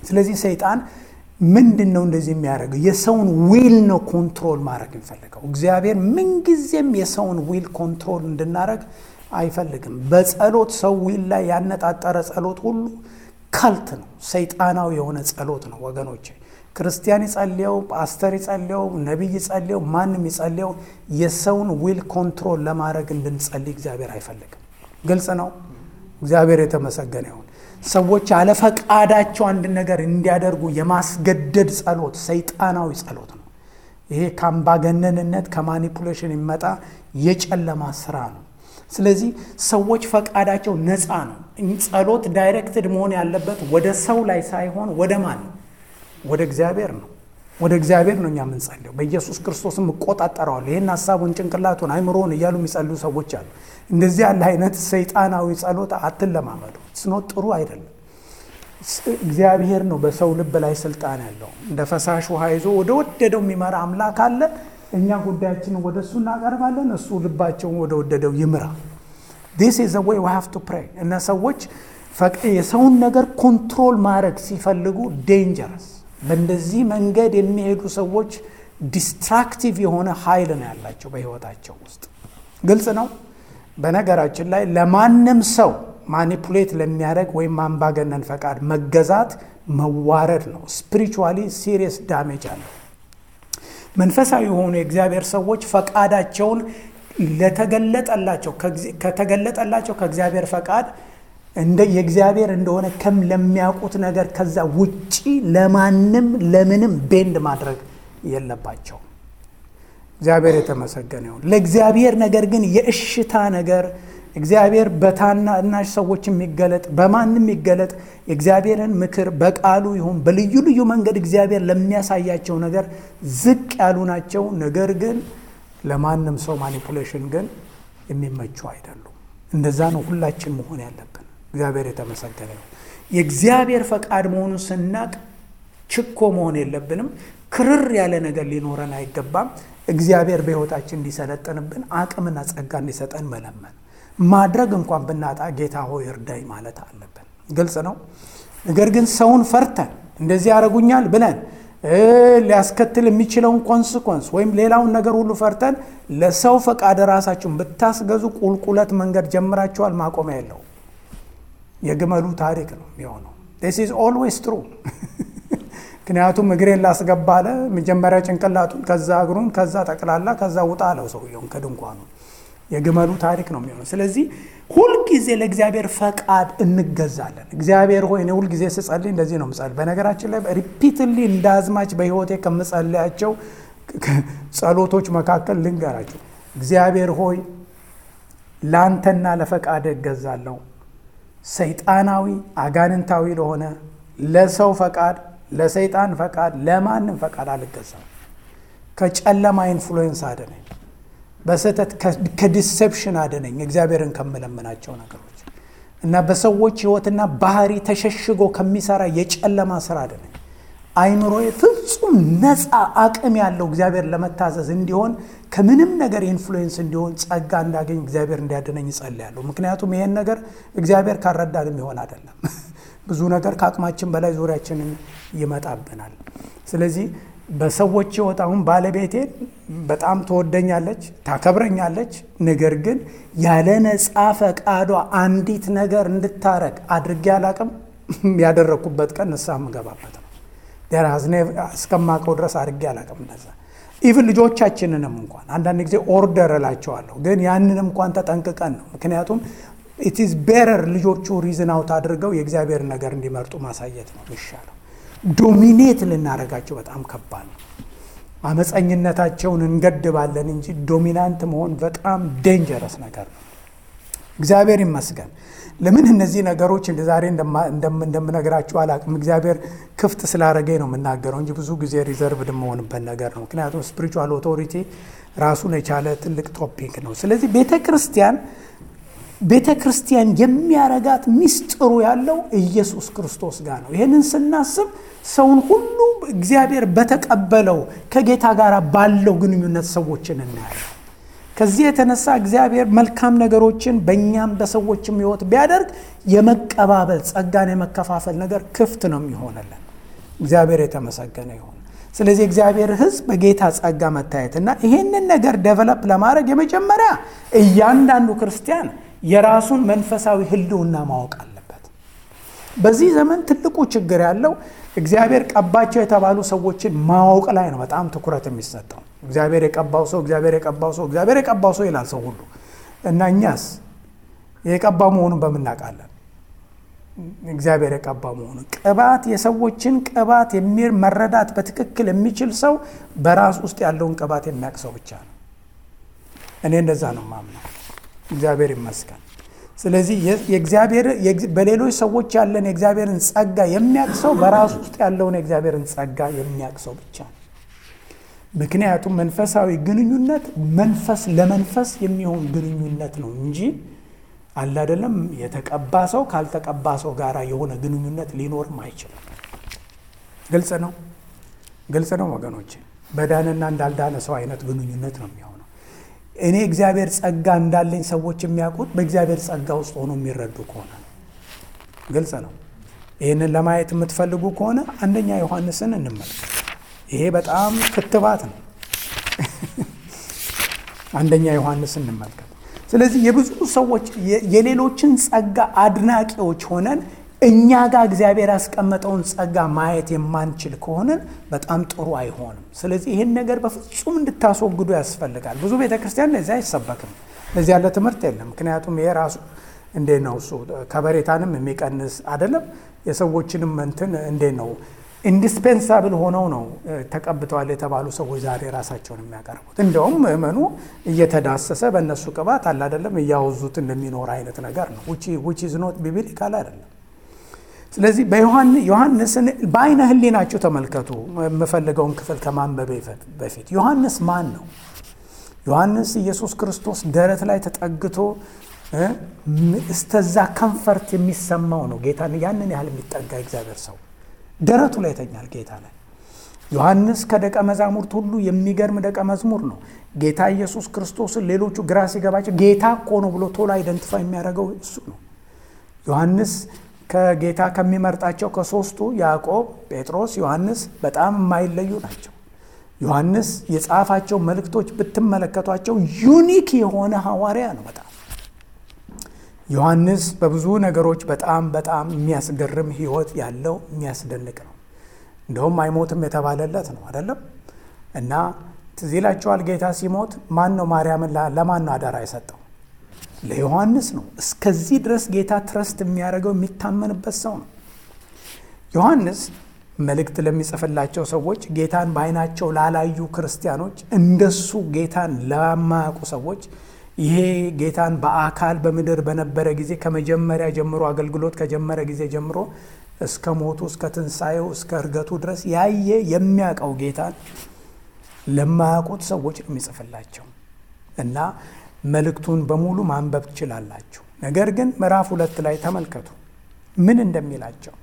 ስለዚህ ሰይጣን ምንድን ነው እንደዚህ የሚያደርገው? የሰውን ዊል ነው ኮንትሮል ማድረግ የሚፈልገው። እግዚአብሔር ምንጊዜም የሰውን ዊል ኮንትሮል እንድናደረግ አይፈልግም። በጸሎት ሰው ዊል ላይ ያነጣጠረ ጸሎት ሁሉ ካልት ነው፣ ሰይጣናዊ የሆነ ጸሎት ነው ወገኖቼ። ክርስቲያን ይጸልየው፣ ፓስተር ይጸልየው፣ ነቢይ ይጸልየው፣ ማንም ይጸልየው የሰውን ዊል ኮንትሮል ለማድረግ እንድንጸልይ እግዚአብሔር አይፈልግም። ግልጽ ነው። እግዚአብሔር የተመሰገነ ይሁን። ሰዎች አለፈቃዳቸው አንድ ነገር እንዲያደርጉ የማስገደድ ጸሎት ሰይጣናዊ ጸሎት ነው። ይሄ ከአምባገነንነት ከማኒፑሌሽን የሚመጣ የጨለማ ስራ ነው። ስለዚህ ሰዎች ፈቃዳቸው ነፃ ነው። ጸሎት ዳይሬክትድ መሆን ያለበት ወደ ሰው ላይ ሳይሆን ወደ ማን ነው? ወደ እግዚአብሔር ነው። ወደ እግዚአብሔር ነው እኛ የምንጸልየው። በኢየሱስ ክርስቶስም እቆጣጠረዋለሁ ይህን ሀሳቡን፣ ጭንቅላቱን፣ አይምሮውን እያሉ የሚጸልዩ ሰዎች አሉ። እንደዚህ ያለ አይነት ሰይጣናዊ ጸሎት አትለማመዱ። ስኖት ጥሩ አይደለም። እግዚአብሔር ነው በሰው ልብ ላይ ስልጣን ያለው። እንደ ፈሳሽ ውሃ ይዞ ወደ ወደደው የሚመራ አምላክ አለ። እኛ ጉዳያችንን ወደ እሱ እናቀርባለን፣ እሱ ልባቸውን ወደ ወደደው ይምራ። ዲስ ኢዝ ዘ ዌይ ዊ ሃቭ ቱ ፕሬይ። እና ሰዎች የሰውን ነገር ኮንትሮል ማድረግ ሲፈልጉ ዴንጀረስ በእንደዚህ መንገድ የሚሄዱ ሰዎች ዲስትራክቲቭ የሆነ ኃይል ነው ያላቸው በህይወታቸው ውስጥ። ግልጽ ነው። በነገራችን ላይ ለማንም ሰው ማኒፑሌት ለሚያደርግ ወይም አምባገነን ፈቃድ መገዛት መዋረድ ነው። ስፒሪቹዋሊ ሲሪየስ ዳሜጅ አለው። መንፈሳዊ የሆኑ የእግዚአብሔር ሰዎች ፈቃዳቸውን ለተገለጠላቸው ከተገለጠላቸው ከእግዚአብሔር ፈቃድ እንደ የእግዚአብሔር እንደሆነ ከም ለሚያውቁት ነገር ከዛ ውጪ ለማንም ለምንም ቤንድ ማድረግ የለባቸው። እግዚአብሔር የተመሰገነ ይሁን። ለእግዚአብሔር ነገር ግን የእሽታ ነገር እግዚአብሔር በታናናሽ ሰዎች የሚገለጥ በማንም የሚገለጥ የእግዚአብሔርን ምክር በቃሉ ይሁን በልዩ ልዩ መንገድ እግዚአብሔር ለሚያሳያቸው ነገር ዝቅ ያሉ ናቸው። ነገር ግን ለማንም ሰው ማኒፑሌሽን ግን የሚመቹ አይደሉም። እንደዛ ነው ሁላችን መሆን ያለብን። እግዚአብሔር የተመሰገነ ነው። የእግዚአብሔር ፈቃድ መሆኑን ስናቅ ችኮ መሆን የለብንም። ክርር ያለ ነገር ሊኖረን አይገባም። እግዚአብሔር በሕይወታችን እንዲሰለጥንብን አቅምና ጸጋ እንዲሰጠን መለመን ማድረግ እንኳን ብናጣ ጌታ ሆይ እርዳኝ ማለት አለብን። ግልጽ ነው። ነገር ግን ሰውን ፈርተን እንደዚህ ያደርጉኛል ብለን ሊያስከትል የሚችለውን ኮንስኮንስ ወይም ሌላውን ነገር ሁሉ ፈርተን ለሰው ፈቃድ ራሳችሁን ብታስገዙ ቁልቁለት መንገድ ጀምራችኋል፣ ማቆሚያ የለው። የግመሉ ታሪክ ነው የሚሆነው። ዲስ ኢዝ ኦልዌይስ ትሩ። ምክንያቱም እግሬን ላስገባ አለ። መጀመሪያ ጭንቅላቱን፣ ከዛ እግሩን፣ ከዛ ጠቅላላ፣ ከዛ ውጣ አለው ሰውየውን ከድንኳኑ። የግመሉ ታሪክ ነው የሚሆነው። ስለዚህ ሁልጊዜ ለእግዚአብሔር ፈቃድ እንገዛለን። እግዚአብሔር ሆይ እኔ ሁልጊዜ ስጸልይ እንደዚህ ነው ምጸልይ። በነገራችን ላይ ሪፒትሊ እንደ አዝማች በሕይወቴ ከምጸልያቸው ጸሎቶች መካከል ልንገራቸው። እግዚአብሔር ሆይ ለአንተና ለፈቃድ እገዛለሁ። ሰይጣናዊ አጋንንታዊ ለሆነ ለሰው ፈቃድ፣ ለሰይጣን ፈቃድ፣ ለማንም ፈቃድ አልገዛም። ከጨለማ ኢንፍሉዌንስ አድነኝ። በስህተት ከዲሴፕሽን አድነኝ። እግዚአብሔርን ከምለምናቸው ነገሮች እና በሰዎች ሕይወትና ባህሪ ተሸሽጎ ከሚሰራ የጨለማ ስራ አድነኝ። አይምሮዬ ፍጹም ነፃ አቅም ያለው እግዚአብሔር ለመታዘዝ እንዲሆን ከምንም ነገር ኢንፍሉዌንስ እንዲሆን ጸጋ እንዳገኝ እግዚአብሔር እንዲያድነኝ እጸልያለሁ። ምክንያቱም ይሄን ነገር እግዚአብሔር ካረዳን የሚሆን አይደለም። ብዙ ነገር ከአቅማችን በላይ ዙሪያችንን ይመጣብናል። ስለዚህ በሰዎች ሕይወት አሁን ባለቤቴን በጣም ትወደኛለች፣ ታከብረኛለች። ነገር ግን ያለ ነፃ ፈቃዷ አንዲት ነገር እንድታረግ አድርጌ አላቅም። ያደረግኩበት ቀን ንስሐ የምገባበት ነው። እስከማውቀው ድረስ አድርጌ አላቅም። እንደዛ ኢቭን ልጆቻችንንም እንኳን አንዳንድ ጊዜ ኦርደር እላቸዋለሁ፣ ግን ያንን እንኳን ተጠንቅቀን ነው። ምክንያቱም ኢትዝ ቤረር ልጆቹ ሪዝን አውት አድርገው የእግዚአብሔር ነገር እንዲመርጡ ማሳየት ነው የሚሻለው። ዶሚኔት ልናደርጋቸው በጣም ከባድ ነው። አመፀኝነታቸውን እንገድባለን እንጂ ዶሚናንት መሆን በጣም ዴንጀረስ ነገር ነው። እግዚአብሔር ይመስገን። ለምን እነዚህ ነገሮች እንደ ዛሬ እንደምነግራችሁ አላቅም። እግዚአብሔር ክፍት ስላደረገኝ ነው የምናገረው እንጂ ብዙ ጊዜ ሪዘርቭድ የምሆንበት ነገር ነው። ምክንያቱም ስፒሪቹዋል ኦቶሪቲ ራሱን የቻለ ትልቅ ቶፒክ ነው። ስለዚህ ቤተ ክርስቲያን ቤተ ክርስቲያን የሚያረጋት ሚስጥሩ ያለው ኢየሱስ ክርስቶስ ጋር ነው። ይህንን ስናስብ ሰውን ሁሉ እግዚአብሔር በተቀበለው ከጌታ ጋር ባለው ግንኙነት ሰዎችን እናያለን። ከዚህ የተነሳ እግዚአብሔር መልካም ነገሮችን በእኛም በሰዎችም ሕይወት ቢያደርግ የመቀባበል ጸጋን የመከፋፈል ነገር ክፍት ነው የሚሆነለን። እግዚአብሔር የተመሰገነ ይሁን። ስለዚህ እግዚአብሔር ሕዝብ በጌታ ጸጋ መታየት እና ይሄንን ነገር ደቨለፕ ለማድረግ የመጀመሪያ እያንዳንዱ ክርስቲያን የራሱን መንፈሳዊ ህልውና ማወቅ አለበት። በዚህ ዘመን ትልቁ ችግር ያለው እግዚአብሔር ቀባቸው የተባሉ ሰዎችን ማወቅ ላይ ነው በጣም ትኩረት የሚሰጠው። እግዚአብሔር የቀባው ሰው እግዚአብሔር የቀባው ሰው እግዚአብሔር የቀባው ሰው ይላል ሰው ሁሉ እና እኛስ የቀባው መሆኑን በምናውቃለን እግዚአብሔር የቀባ መሆኑን ቅባት የሰዎችን ቅባት መረዳት በትክክል የሚችል ሰው በራስ ውስጥ ያለውን ቅባት የሚያውቅ ሰው ብቻ ነው። እኔ እንደዛ ነው ማምነው። እግዚአብሔር ይመስገን። ስለዚህ የእግዚአብሔር በሌሎች ሰዎች ያለን የእግዚአብሔርን ጸጋ የሚያውቅ ሰው በራሱ ውስጥ ያለውን የእግዚአብሔርን ጸጋ የሚያውቅ ሰው ብቻ ነው። ምክንያቱም መንፈሳዊ ግንኙነት መንፈስ ለመንፈስ የሚሆን ግንኙነት ነው እንጂ አለ አይደለም። የተቀባ ሰው ካልተቀባ ሰው ጋር የሆነ ግንኙነት ሊኖርም አይችልም። ግልጽ ነው፣ ግልጽ ነው ወገኖች። በዳንና እንዳልዳነ ሰው አይነት ግንኙነት ነው የሚሆነው። እኔ እግዚአብሔር ጸጋ እንዳለኝ ሰዎች የሚያውቁት በእግዚአብሔር ጸጋ ውስጥ ሆኖ የሚረዱ ከሆነ ነው። ግልጽ ነው። ይህንን ለማየት የምትፈልጉ ከሆነ አንደኛ ዮሐንስን እንመልከት። ይሄ በጣም ክትባት ነው። አንደኛ ዮሐንስ እንመልከት። ስለዚህ የብዙ ሰዎች የሌሎችን ጸጋ አድናቂዎች ሆነን እኛ ጋር እግዚአብሔር ያስቀመጠውን ጸጋ ማየት የማንችል ከሆነን በጣም ጥሩ አይሆንም። ስለዚህ ይህን ነገር በፍጹም እንድታስወግዱ ያስፈልጋል። ብዙ ቤተ ክርስቲያን ለዚህ አይሰበክም፣ ለዚህ ያለ ትምህርት የለም። ምክንያቱም ይሄ ራሱ እንዴት ነው እሱ ከበሬታንም የሚቀንስ አይደለም። የሰዎችንም እንትን እንዴት ነው ኢንዲስፔንሳብል ሆነው ነው ተቀብተዋል የተባሉ ሰዎች ዛሬ ራሳቸውን የሚያቀርቡት። እንደውም ምእመኑ እየተዳሰሰ በእነሱ ቅባት አለ አይደለም እያወዙት እንደሚኖር አይነት ነገር ነው። ዊች ኢዝ ኖት ቢብሊካል አይደለም። ስለዚህ በዮሐንስን በአይነ ህሊናችሁ ተመልከቱ። የምፈልገውን ክፍል ከማንበቤ በፊት ዮሐንስ ማን ነው? ዮሐንስ ኢየሱስ ክርስቶስ ደረት ላይ ተጠግቶ እስተዛ ከንፈርት የሚሰማው ነው። ጌታ ያንን ያህል የሚጠጋ እግዚአብሔር ሰው ደረቱ ላይ ይተኛል ጌታ ላይ። ዮሐንስ ከደቀ መዛሙርት ሁሉ የሚገርም ደቀ መዝሙር ነው። ጌታ ኢየሱስ ክርስቶስን ሌሎቹ ግራ ሲገባቸው ጌታ እኮ ነው ብሎ ቶሎ አይደንቲፋይ የሚያደርገው እሱ ነው። ዮሐንስ ከጌታ ከሚመርጣቸው ከሶስቱ ያዕቆብ፣ ጴጥሮስ፣ ዮሐንስ በጣም የማይለዩ ናቸው። ዮሐንስ የጻፋቸው መልእክቶች ብትመለከቷቸው ዩኒክ የሆነ ሐዋርያ ነው። በጣም ዮሐንስ በብዙ ነገሮች በጣም በጣም የሚያስገርም ሕይወት ያለው የሚያስደንቅ ነው። እንደውም አይሞትም የተባለለት ነው አይደለም። እና ትዝ ይላችኋል ጌታ ሲሞት ማን ነው ማርያምን ለማን ነው አደራ የሰጠው? ለዮሐንስ ነው። እስከዚህ ድረስ ጌታ ትረስት የሚያደርገው የሚታመንበት ሰው ነው። ዮሐንስ መልእክት ለሚጽፍላቸው ሰዎች ጌታን በዓይናቸው ላላዩ ክርስቲያኖች፣ እንደሱ ጌታን ለማያውቁ ሰዎች ይሄ ጌታን በአካል በምድር በነበረ ጊዜ ከመጀመሪያ ጀምሮ አገልግሎት ከጀመረ ጊዜ ጀምሮ እስከ ሞቱ እስከ ትንሣኤው እስከ እርገቱ ድረስ ያየ የሚያውቀው ጌታን ለማያውቁት ሰዎች ነው የሚጽፍላቸው እና መልእክቱን በሙሉ ማንበብ ትችላላችሁ። ነገር ግን ምዕራፍ ሁለት ላይ ተመልከቱ ምን እንደሚላቸው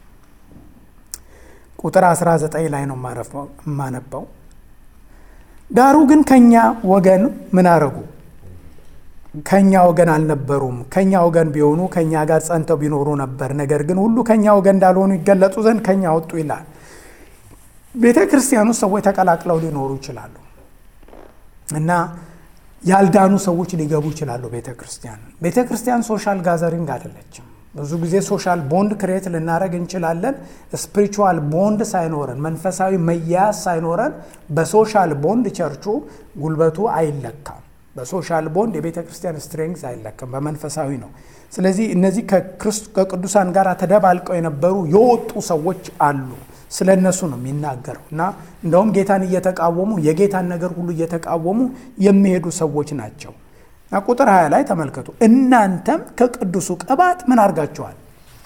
ቁጥር 19 ላይ ነው የማነበው። ዳሩ ግን ከኛ ወገን ምን አረጉ? ከኛ ወገን አልነበሩም። ከኛ ወገን ቢሆኑ ከኛ ጋር ጸንተው ቢኖሩ ነበር። ነገር ግን ሁሉ ከኛ ወገን እንዳልሆኑ ይገለጡ ዘንድ ከኛ ወጡ ይላል። ቤተ ክርስቲያን ውስጥ ሰዎች ተቀላቅለው ሊኖሩ ይችላሉ እና ያልዳኑ ሰዎች ሊገቡ ይችላሉ። ቤተ ክርስቲያን ቤተ ክርስቲያን ሶሻል ጋዘሪንግ አይደለችም። ብዙ ጊዜ ሶሻል ቦንድ ክሬት ልናደረግ እንችላለን። ስፒሪቹዋል ቦንድ ሳይኖረን መንፈሳዊ መያያዝ ሳይኖረን በሶሻል ቦንድ ቸርቹ ጉልበቱ አይለካም። በሶሻል ቦንድ የቤተ ክርስቲያን ስትሬንግዝ አይለካም፣ በመንፈሳዊ ነው። ስለዚህ እነዚህ ከቅዱሳን ጋር ተደባልቀው የነበሩ የወጡ ሰዎች አሉ። ስለ እነሱ ነው የሚናገረው እና እንደውም ጌታን እየተቃወሙ የጌታን ነገር ሁሉ እየተቃወሙ የሚሄዱ ሰዎች ናቸው። እና ቁጥር 20 ላይ ተመልከቱ። እናንተም ከቅዱሱ ቅባት ምን አድርጋችኋል?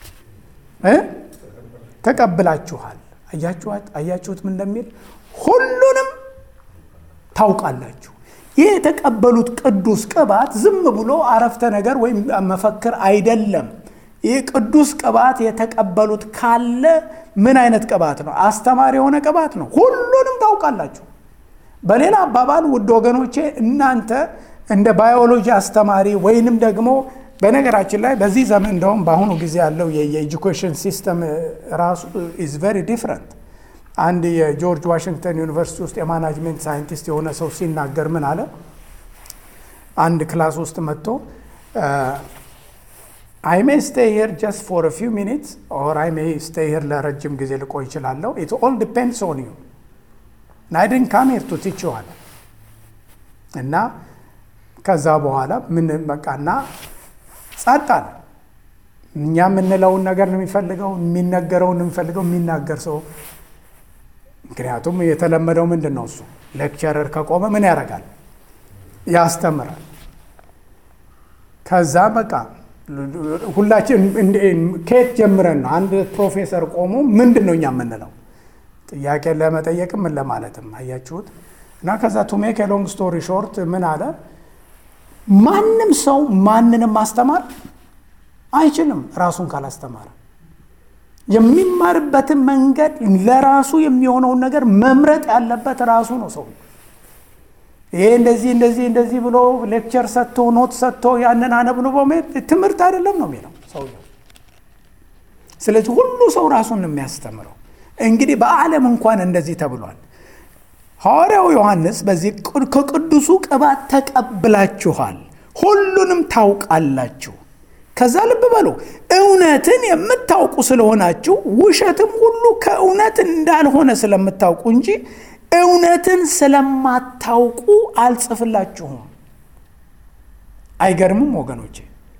ተቀብላችኋል። አያችሁት ምን እንደሚል ሁሉንም ታውቃላችሁ። ይህ የተቀበሉት ቅዱስ ቅባት ዝም ብሎ አረፍተ ነገር ወይም መፈክር አይደለም። ይህ ቅዱስ ቅባት የተቀበሉት ካለ ምን አይነት ቅባት ነው? አስተማሪ የሆነ ቅባት ነው። ሁሉንም ታውቃላችሁ። በሌላ አባባል ውድ ወገኖቼ እናንተ እንደ ባዮሎጂ አስተማሪ ወይንም ደግሞ በነገራችን ላይ በዚህ ዘመን እንደውም በአሁኑ ጊዜ ያለው የኤጁኬሽን ሲስተም ራሱ ኢዝ ቨሪ ዲፍረንት። አንድ የጆርጅ ዋሽንግተን ዩኒቨርሲቲ ውስጥ የማናጅሜንት ሳይንቲስት የሆነ ሰው ሲናገር ምን አለ? አንድ ክላስ ውስጥ መጥቶ አይ ሜይ ስቴይ ሄር ጀስት ፎር ፊው ሚኒትስ ኦር አይ ሜይ ስቴይ ሄር ለረጅም ጊዜ ልቆይ ይችላለሁ። ኢት ኦል ዲፔንድስ ኦን ዩ አይ ዲድንት ካም ሄር ቱ ቲች ዩ አለ እና ከዛ በኋላ ምን በቃና ጸጥ አለ። እኛ የምንለውን ነገር ነው የሚፈልገው፣ የሚነገረውን የሚፈልገው የሚናገር ሰው። ምክንያቱም የተለመደው ምንድን ነው እሱ ሌክቸረር ከቆመ ምን ያደርጋል? ያስተምራል። ከዛ በቃ ሁላችን ከየት ጀምረን ነው አንድ ፕሮፌሰር ቆሞ ምንድን ነው እኛ የምንለው ጥያቄ ለመጠየቅም ምን ለማለትም አያችሁት። እና ከዛ ቱ ሜክ ሎንግ ስቶሪ ሾርት ምን አለ ማንም ሰው ማንንም ማስተማር አይችልም ራሱን ካላስተማረ። የሚማርበትን መንገድ ለራሱ የሚሆነውን ነገር መምረጥ ያለበት ራሱ ነው ሰው። ይሄ እንደዚህ እንደዚህ እንደዚህ ብሎ ሌክቸር ሰጥቶ ኖት ሰጥቶ ያንን አነብንቦ መሄድ ትምህርት አይደለም ነው የሚለው ሰውየው። ስለዚህ ሁሉ ሰው ራሱን ነው የሚያስተምረው። እንግዲህ በዓለም እንኳን እንደዚህ ተብሏል። ሐዋርያው ዮሐንስ በዚህ ከቅዱሱ ቅባት ተቀብላችኋል፣ ሁሉንም ታውቃላችሁ። ከዛ ልብ በሉ እውነትን የምታውቁ ስለሆናችሁ ውሸትም ሁሉ ከእውነት እንዳልሆነ ስለምታውቁ እንጂ እውነትን ስለማታውቁ አልጽፍላችሁም። አይገርምም ወገኖቼ?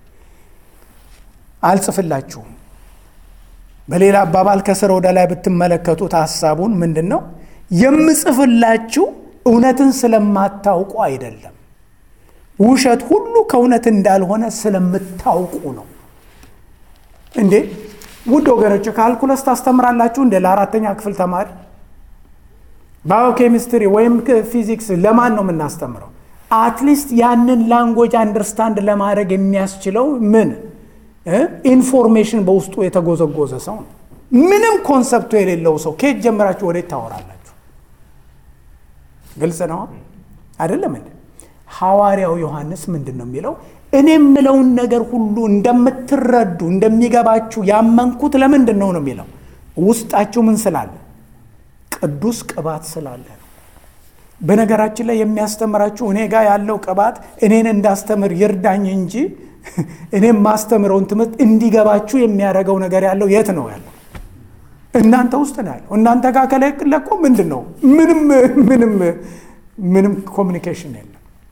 አልጽፍላችሁም። በሌላ አባባል ከስር ወደ ላይ ብትመለከቱት ሀሳቡን ምንድን ነው? የምጽፍላችሁ እውነትን ስለማታውቁ አይደለም፣ ውሸት ሁሉ ከእውነት እንዳልሆነ ስለምታውቁ ነው። እንዴ ውድ ወገኖች ካልኩለስ ታስተምራላችሁ እንዴ? ለአራተኛ ክፍል ተማሪ ባዮኬሚስትሪ ወይም ፊዚክስ ለማን ነው የምናስተምረው? አትሊስት ያንን ላንጎጅ አንደርስታንድ ለማድረግ የሚያስችለው ምን ኢንፎርሜሽን በውስጡ የተጎዘጎዘ ሰው ነው። ምንም ኮንሰፕቱ የሌለው ሰው ከየት ጀምራችሁ ወዴት ታወራላችሁ? ግልጽ ነው አይደለም እንዴ? ሐዋርያው ዮሐንስ ምንድን ነው የሚለው? እኔ የምለውን ነገር ሁሉ እንደምትረዱ እንደሚገባችሁ ያመንኩት ለምንድን ነው ነው የሚለው ውስጣችሁ ምን ስላለ ቅዱስ ቅባት ስላለ ነው። በነገራችን ላይ የሚያስተምራችሁ እኔ ጋር ያለው ቅባት እኔን እንዳስተምር ይርዳኝ እንጂ እኔም ማስተምረውን ትምህርት እንዲገባችሁ የሚያደርገው ነገር ያለው የት ነው ያለው? እናንተ ውስጥ ነው ያለው። እናንተ ጋር ከለቆ ምንድን ነው ምንም ምንም ምንም ኮሚኒኬሽን የለም።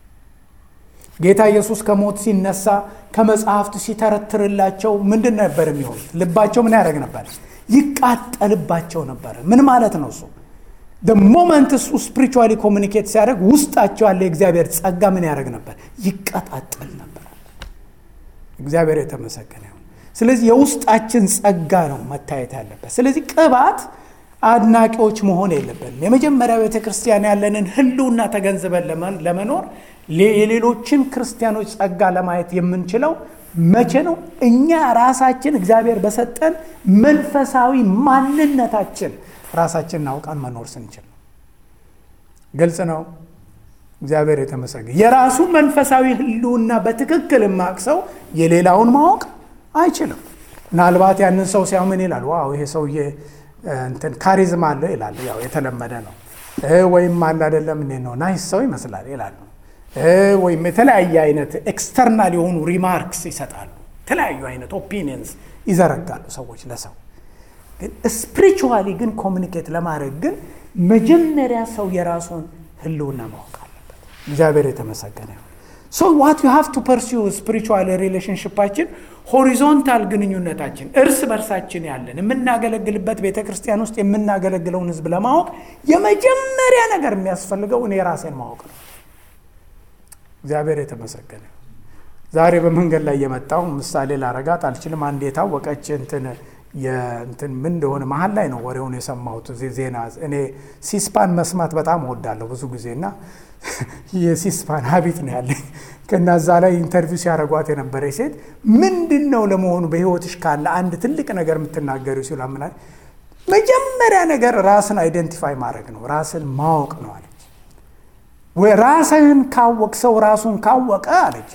ጌታ ኢየሱስ ከሞት ሲነሳ ከመጽሐፍት ሲተረትርላቸው ምንድን ነበር የሚሆኑት? ልባቸው ምን ያደርግ ነበር? ይቃጠልባቸው ነበረ። ምን ማለት ነው እሱ? ሞመንት እሱ ስፒሪቹዋሊ ኮሚኒኬት ሲያደርግ ውስጣቸው ያለ የእግዚአብሔር ጸጋ ምን ያደርግ ነበር? ይቀጣጠል ነበር። እግዚአብሔር የተመሰገነ ይሁን። ስለዚህ የውስጣችን ጸጋ ነው መታየት ያለበት። ስለዚህ ቅባት አድናቂዎች መሆን የለብንም። የመጀመሪያ ቤተ ክርስቲያን ያለንን ሕልውና ተገንዝበን ለመኖር የሌሎችን ክርስቲያኖች ጸጋ ለማየት የምንችለው መቼ ነው? እኛ ራሳችን እግዚአብሔር በሰጠን መንፈሳዊ ማንነታችን ራሳችንን አውቀን መኖር ስንችል ነው። ግልጽ ነው። እግዚአብሔር የተመሰገነ የራሱ መንፈሳዊ ህልውና በትክክል የማያውቅ ሰው የሌላውን ማወቅ አይችልም። ምናልባት ያንን ሰው ሲያው ምን ይላል? ዋው ይሄ ሰውዬ እንትን ካሪዝማ አለው ይላል። ያው የተለመደ ነው። ወይም አለ አይደለም እንዴት ነው ናይስ ሰው ይመስላል ይላሉ። ወይም የተለያየ አይነት ኤክስተርናል የሆኑ ሪማርክስ ይሰጣሉ። የተለያዩ አይነት ኦፒኒየንስ ይዘረጋሉ ሰዎች ለሰው ግን ስፒሪቹዋሊ ግን ኮሚኒኬት ለማድረግ ግን መጀመሪያ ሰው የራሱን ህልውና ማወቅ አለበት። እግዚአብሔር የተመሰገነ ይሁን። ሶ ዋት ዩ ሃቭ ቱ ፐርሲው ስፒሪቹዋል ሪሌሽንሽፓችን ሆሪዞንታል ግንኙነታችን እርስ በርሳችን ያለን የምናገለግልበት ቤተ ክርስቲያን ውስጥ የምናገለግለውን ህዝብ ለማወቅ የመጀመሪያ ነገር የሚያስፈልገው እኔ ራሴን ማወቅ ነው። እግዚአብሔር የተመሰገነ ዛሬ በመንገድ ላይ የመጣው ምሳሌ ላረጋት አልችልም። አንድ የታወቀች እንትን የእንትን ምን እንደሆነ መሀል ላይ ነው ወሬውን የሰማሁት ዜና። እኔ ሲስፓን መስማት በጣም እወዳለሁ ብዙ ጊዜ እና የሲስፓን ሀቢት ነው ያለኝ። ከና እዛ ላይ ኢንተርቪው ሲያደርጓት የነበረ ሴት ምንድን ነው ለመሆኑ በህይወትሽ ካለ አንድ ትልቅ ነገር የምትናገሩ ሲሉ አምና መጀመሪያ ነገር ራስን አይደንቲፋይ ማድረግ ነው፣ ራስን ማወቅ ነው አለች። ወይ ራስህን ካወቅ ሰው ራሱን ካወቀ አለች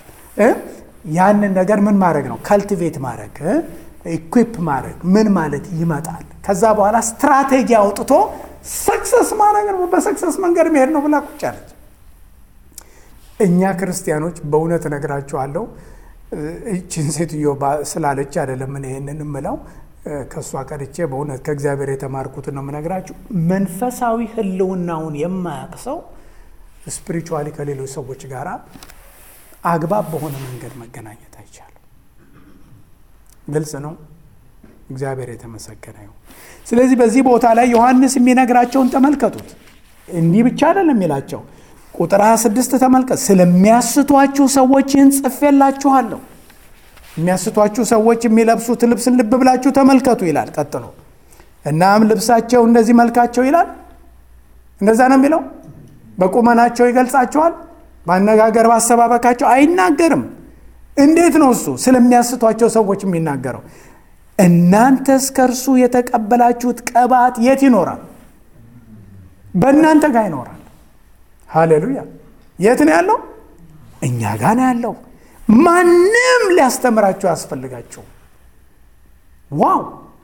ያንን ነገር ምን ማድረግ ነው ከልቲቬት ማድረግ ኢኩፕ ማድረግ ምን ማለት ይመጣል። ከዛ በኋላ ስትራቴጂ አውጥቶ ሰክሰስ ማድረግ ነው፣ በሰክሰስ መንገድ መሄድ ነው ብላ ቁጭ አለች። እኛ ክርስቲያኖች በእውነት እነግራችኋለሁ፣ ይችን ሴትዮ ስላለች አይደለም እኔ ይህንን እምለው ከእሷ ቀርቼ በእውነት ከእግዚአብሔር የተማርኩትን ነው የምነግራችሁ። መንፈሳዊ ሕልውናውን የማያውቅ ሰው ስፒሪቹዋሊ ከሌሎች ሰዎች ጋር አግባብ በሆነ መንገድ መገናኘት አይቻልም። ግልጽ ነው። እግዚአብሔር የተመሰገነ ይሁን። ስለዚህ በዚህ ቦታ ላይ ዮሐንስ የሚነግራቸውን ተመልከቱት። እንዲህ ብቻ አይደለም የሚላቸው ቁጥር 26 ተመልከት። ስለሚያስቷችሁ ሰዎች ይህን ጽፌላችኋለሁ። የሚያስቷችሁ ሰዎች የሚለብሱት ልብስን ልብ ብላችሁ ተመልከቱ ይላል። ቀጥሎ እናም ልብሳቸው እንደዚህ መልካቸው ይላል። እንደዛ ነው የሚለው። በቁመናቸው ይገልጻቸዋል። በአነጋገር ባሰባበካቸው አይናገርም። እንዴት ነው እሱ ስለሚያስቷቸው ሰዎች የሚናገረው? እናንተስ ከእርሱ የተቀበላችሁት ቅባት የት ይኖራል? በእናንተ ጋር ይኖራል። ሃሌሉያ! የት ነው ያለው? እኛ ጋር ነው ያለው። ማንም ሊያስተምራችሁ አያስፈልጋችሁም። ዋው!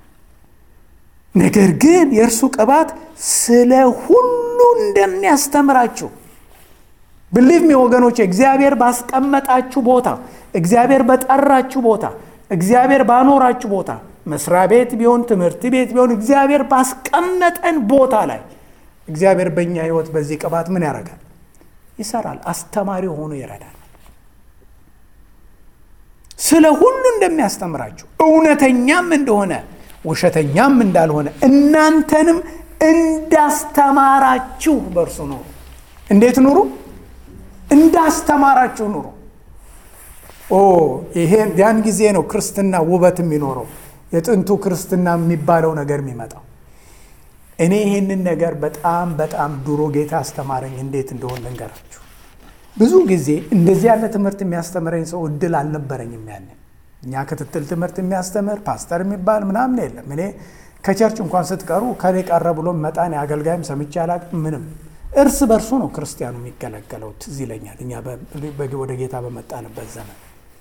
ነገር ግን የእርሱ ቅባት ስለ ሁሉ እንደሚያስተምራችሁ ብሊቭ ሚ ወገኖች፣ እግዚአብሔር ባስቀመጣችሁ ቦታ፣ እግዚአብሔር በጠራችሁ ቦታ፣ እግዚአብሔር ባኖራችሁ ቦታ፣ መስሪያ ቤት ቢሆን ትምህርት ቤት ቢሆን እግዚአብሔር ባስቀመጠን ቦታ ላይ እግዚአብሔር በእኛ ሕይወት በዚህ ቅባት ምን ያደርጋል? ይሰራል። አስተማሪ ሆኖ ይረዳል። ስለ ሁሉ እንደሚያስተምራችሁ እውነተኛም እንደሆነ ውሸተኛም እንዳልሆነ እናንተንም እንዳስተማራችሁ በእርሱ ኑሩ። እንዴት ኑሩ? እንዳስተማራችሁ ኑሩ። ኦ ይሄ ያን ጊዜ ነው ክርስትና ውበት የሚኖረው የጥንቱ ክርስትና የሚባለው ነገር የሚመጣው። እኔ ይህንን ነገር በጣም በጣም ድሮ ጌታ አስተማረኝ እንዴት እንደሆነ ልንገራችሁ። ብዙ ጊዜ እንደዚህ ያለ ትምህርት የሚያስተምረኝ ሰው እድል አልነበረኝም። ያንን እኛ ክትትል ትምህርት የሚያስተምር ፓስተር የሚባል ምናምን የለም። እኔ ከቸርች እንኳን ስትቀሩ ከኔ ቀረ ብሎ መጣን አገልጋይም ሰምቼ አላቅም ምንም እርስ በርሱ ነው ክርስቲያኑ የሚገለገለው። ትዝ ይለኛል እኛ ወደ ጌታ በመጣንበት ዘመን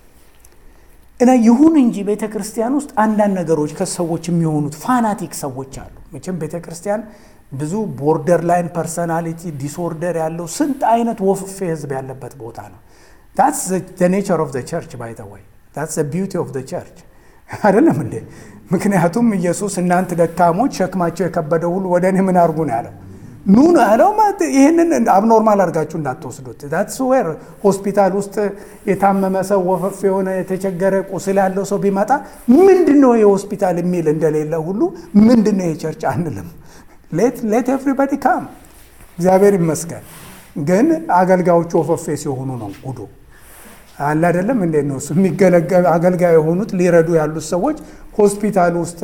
እና ይሁን እንጂ ቤተ ክርስቲያን ውስጥ አንዳንድ ነገሮች ከሰዎች የሚሆኑት ፋናቲክ ሰዎች አሉ። መቼም ቤተ ክርስቲያን ብዙ ቦርደር ላይን ፐርሰናሊቲ ዲስኦርደር ያለው ስንት አይነት ወፍፌ ህዝብ ያለበት ቦታ ነው። ታትስ ኔቸር ኦፍ ቸርች ባይ ዘ ወይ ታትስ ቢዩቲ ኦፍ ቸርች አይደለም እንዴ? ምክንያቱም ኢየሱስ እናንተ ደካሞች ሸክማቸው የከበደ ሁሉ ወደ እኔ ምን አድርጉ ነው ያለው ኑ ነው ያለው። ይህንን አብኖርማል አድርጋችሁ እንዳትወስዱት። ዳትስ ዌር ሆስፒታል ውስጥ የታመመ ሰው ወፈፍ የሆነ የተቸገረ ቁስል ያለው ሰው ቢመጣ ምንድን ነው የሆስፒታል የሚል እንደሌለ ሁሉ ምንድን ነው የቸርች አንልም። ሌት ኤቭሪባዲ ካም እግዚአብሔር ይመስገን። ግን አገልጋዮቹ ወፈፌ ሲሆኑ ነው ጉዶ አለ አይደለም። እንዴት ነው እሱ የሚገለገል አገልጋይ የሆኑት ሊረዱ ያሉት ሰዎች ሆስፒታል ውስጥ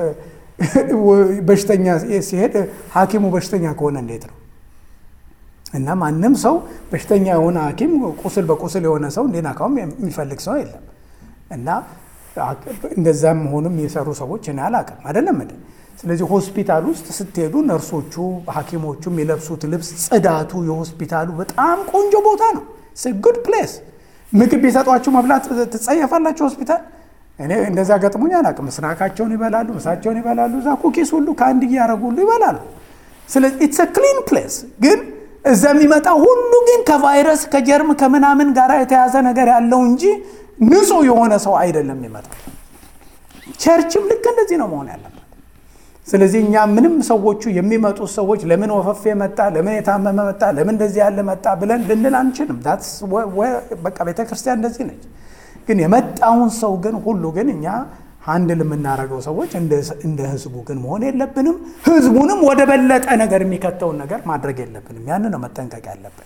በሽተኛ ሲሄድ ሐኪሙ በሽተኛ ከሆነ እንዴት ነው? እና ማንም ሰው በሽተኛ የሆነ ሐኪም ቁስል በቁስል የሆነ ሰው እንዲነካውም የሚፈልግ ሰው የለም። እና እንደዛም መሆኑም የሰሩ ሰዎች እኔ አላውቅም። አይደለም እንደ ስለዚህ ሆስፒታል ውስጥ ስትሄዱ ነርሶቹ፣ ሐኪሞቹ የሚለብሱት ልብስ፣ ጽዳቱ፣ የሆስፒታሉ በጣም ቆንጆ ቦታ ነው። ጉድ ፕሌስ። ምግብ ቢሰጧችሁ መብላት ትጸየፋላችሁ ሆስፒታል እኔ እንደዛ ገጥሞኝ አላውቅም። ምስናካቸውን ይበላሉ፣ ምሳቸውን ይበላሉ። እዛ ኩኪስ ሁሉ ከአንድ እያደረጉ ሁሉ ይበላሉ። ስለዚህ ኢትስ ክሊን ፕሌስ። ግን እዛ የሚመጣ ሁሉ ግን ከቫይረስ ከጀርም ከምናምን ጋር የተያዘ ነገር ያለው እንጂ ንጹሕ የሆነ ሰው አይደለም የሚመጣው። ቸርችም ልክ እንደዚህ ነው መሆን ያለበት። ስለዚህ እኛ ምንም ሰዎቹ የሚመጡት ሰዎች ለምን ወፈፌ መጣ፣ ለምን የታመመ መጣ፣ ለምን እንደዚህ ያለ መጣ ብለን ልንል አንችልም። በቃ ቤተ ክርስቲያን እንደዚህ ነች። ግን የመጣውን ሰው ግን ሁሉ ግን እኛ አንድ የምናደርገው ሰዎች እንደ ህዝቡ ግን መሆን የለብንም። ህዝቡንም ወደ በለጠ ነገር የሚከተውን ነገር ማድረግ የለብንም። ያን ነው መጠንቀቅ ያለብን።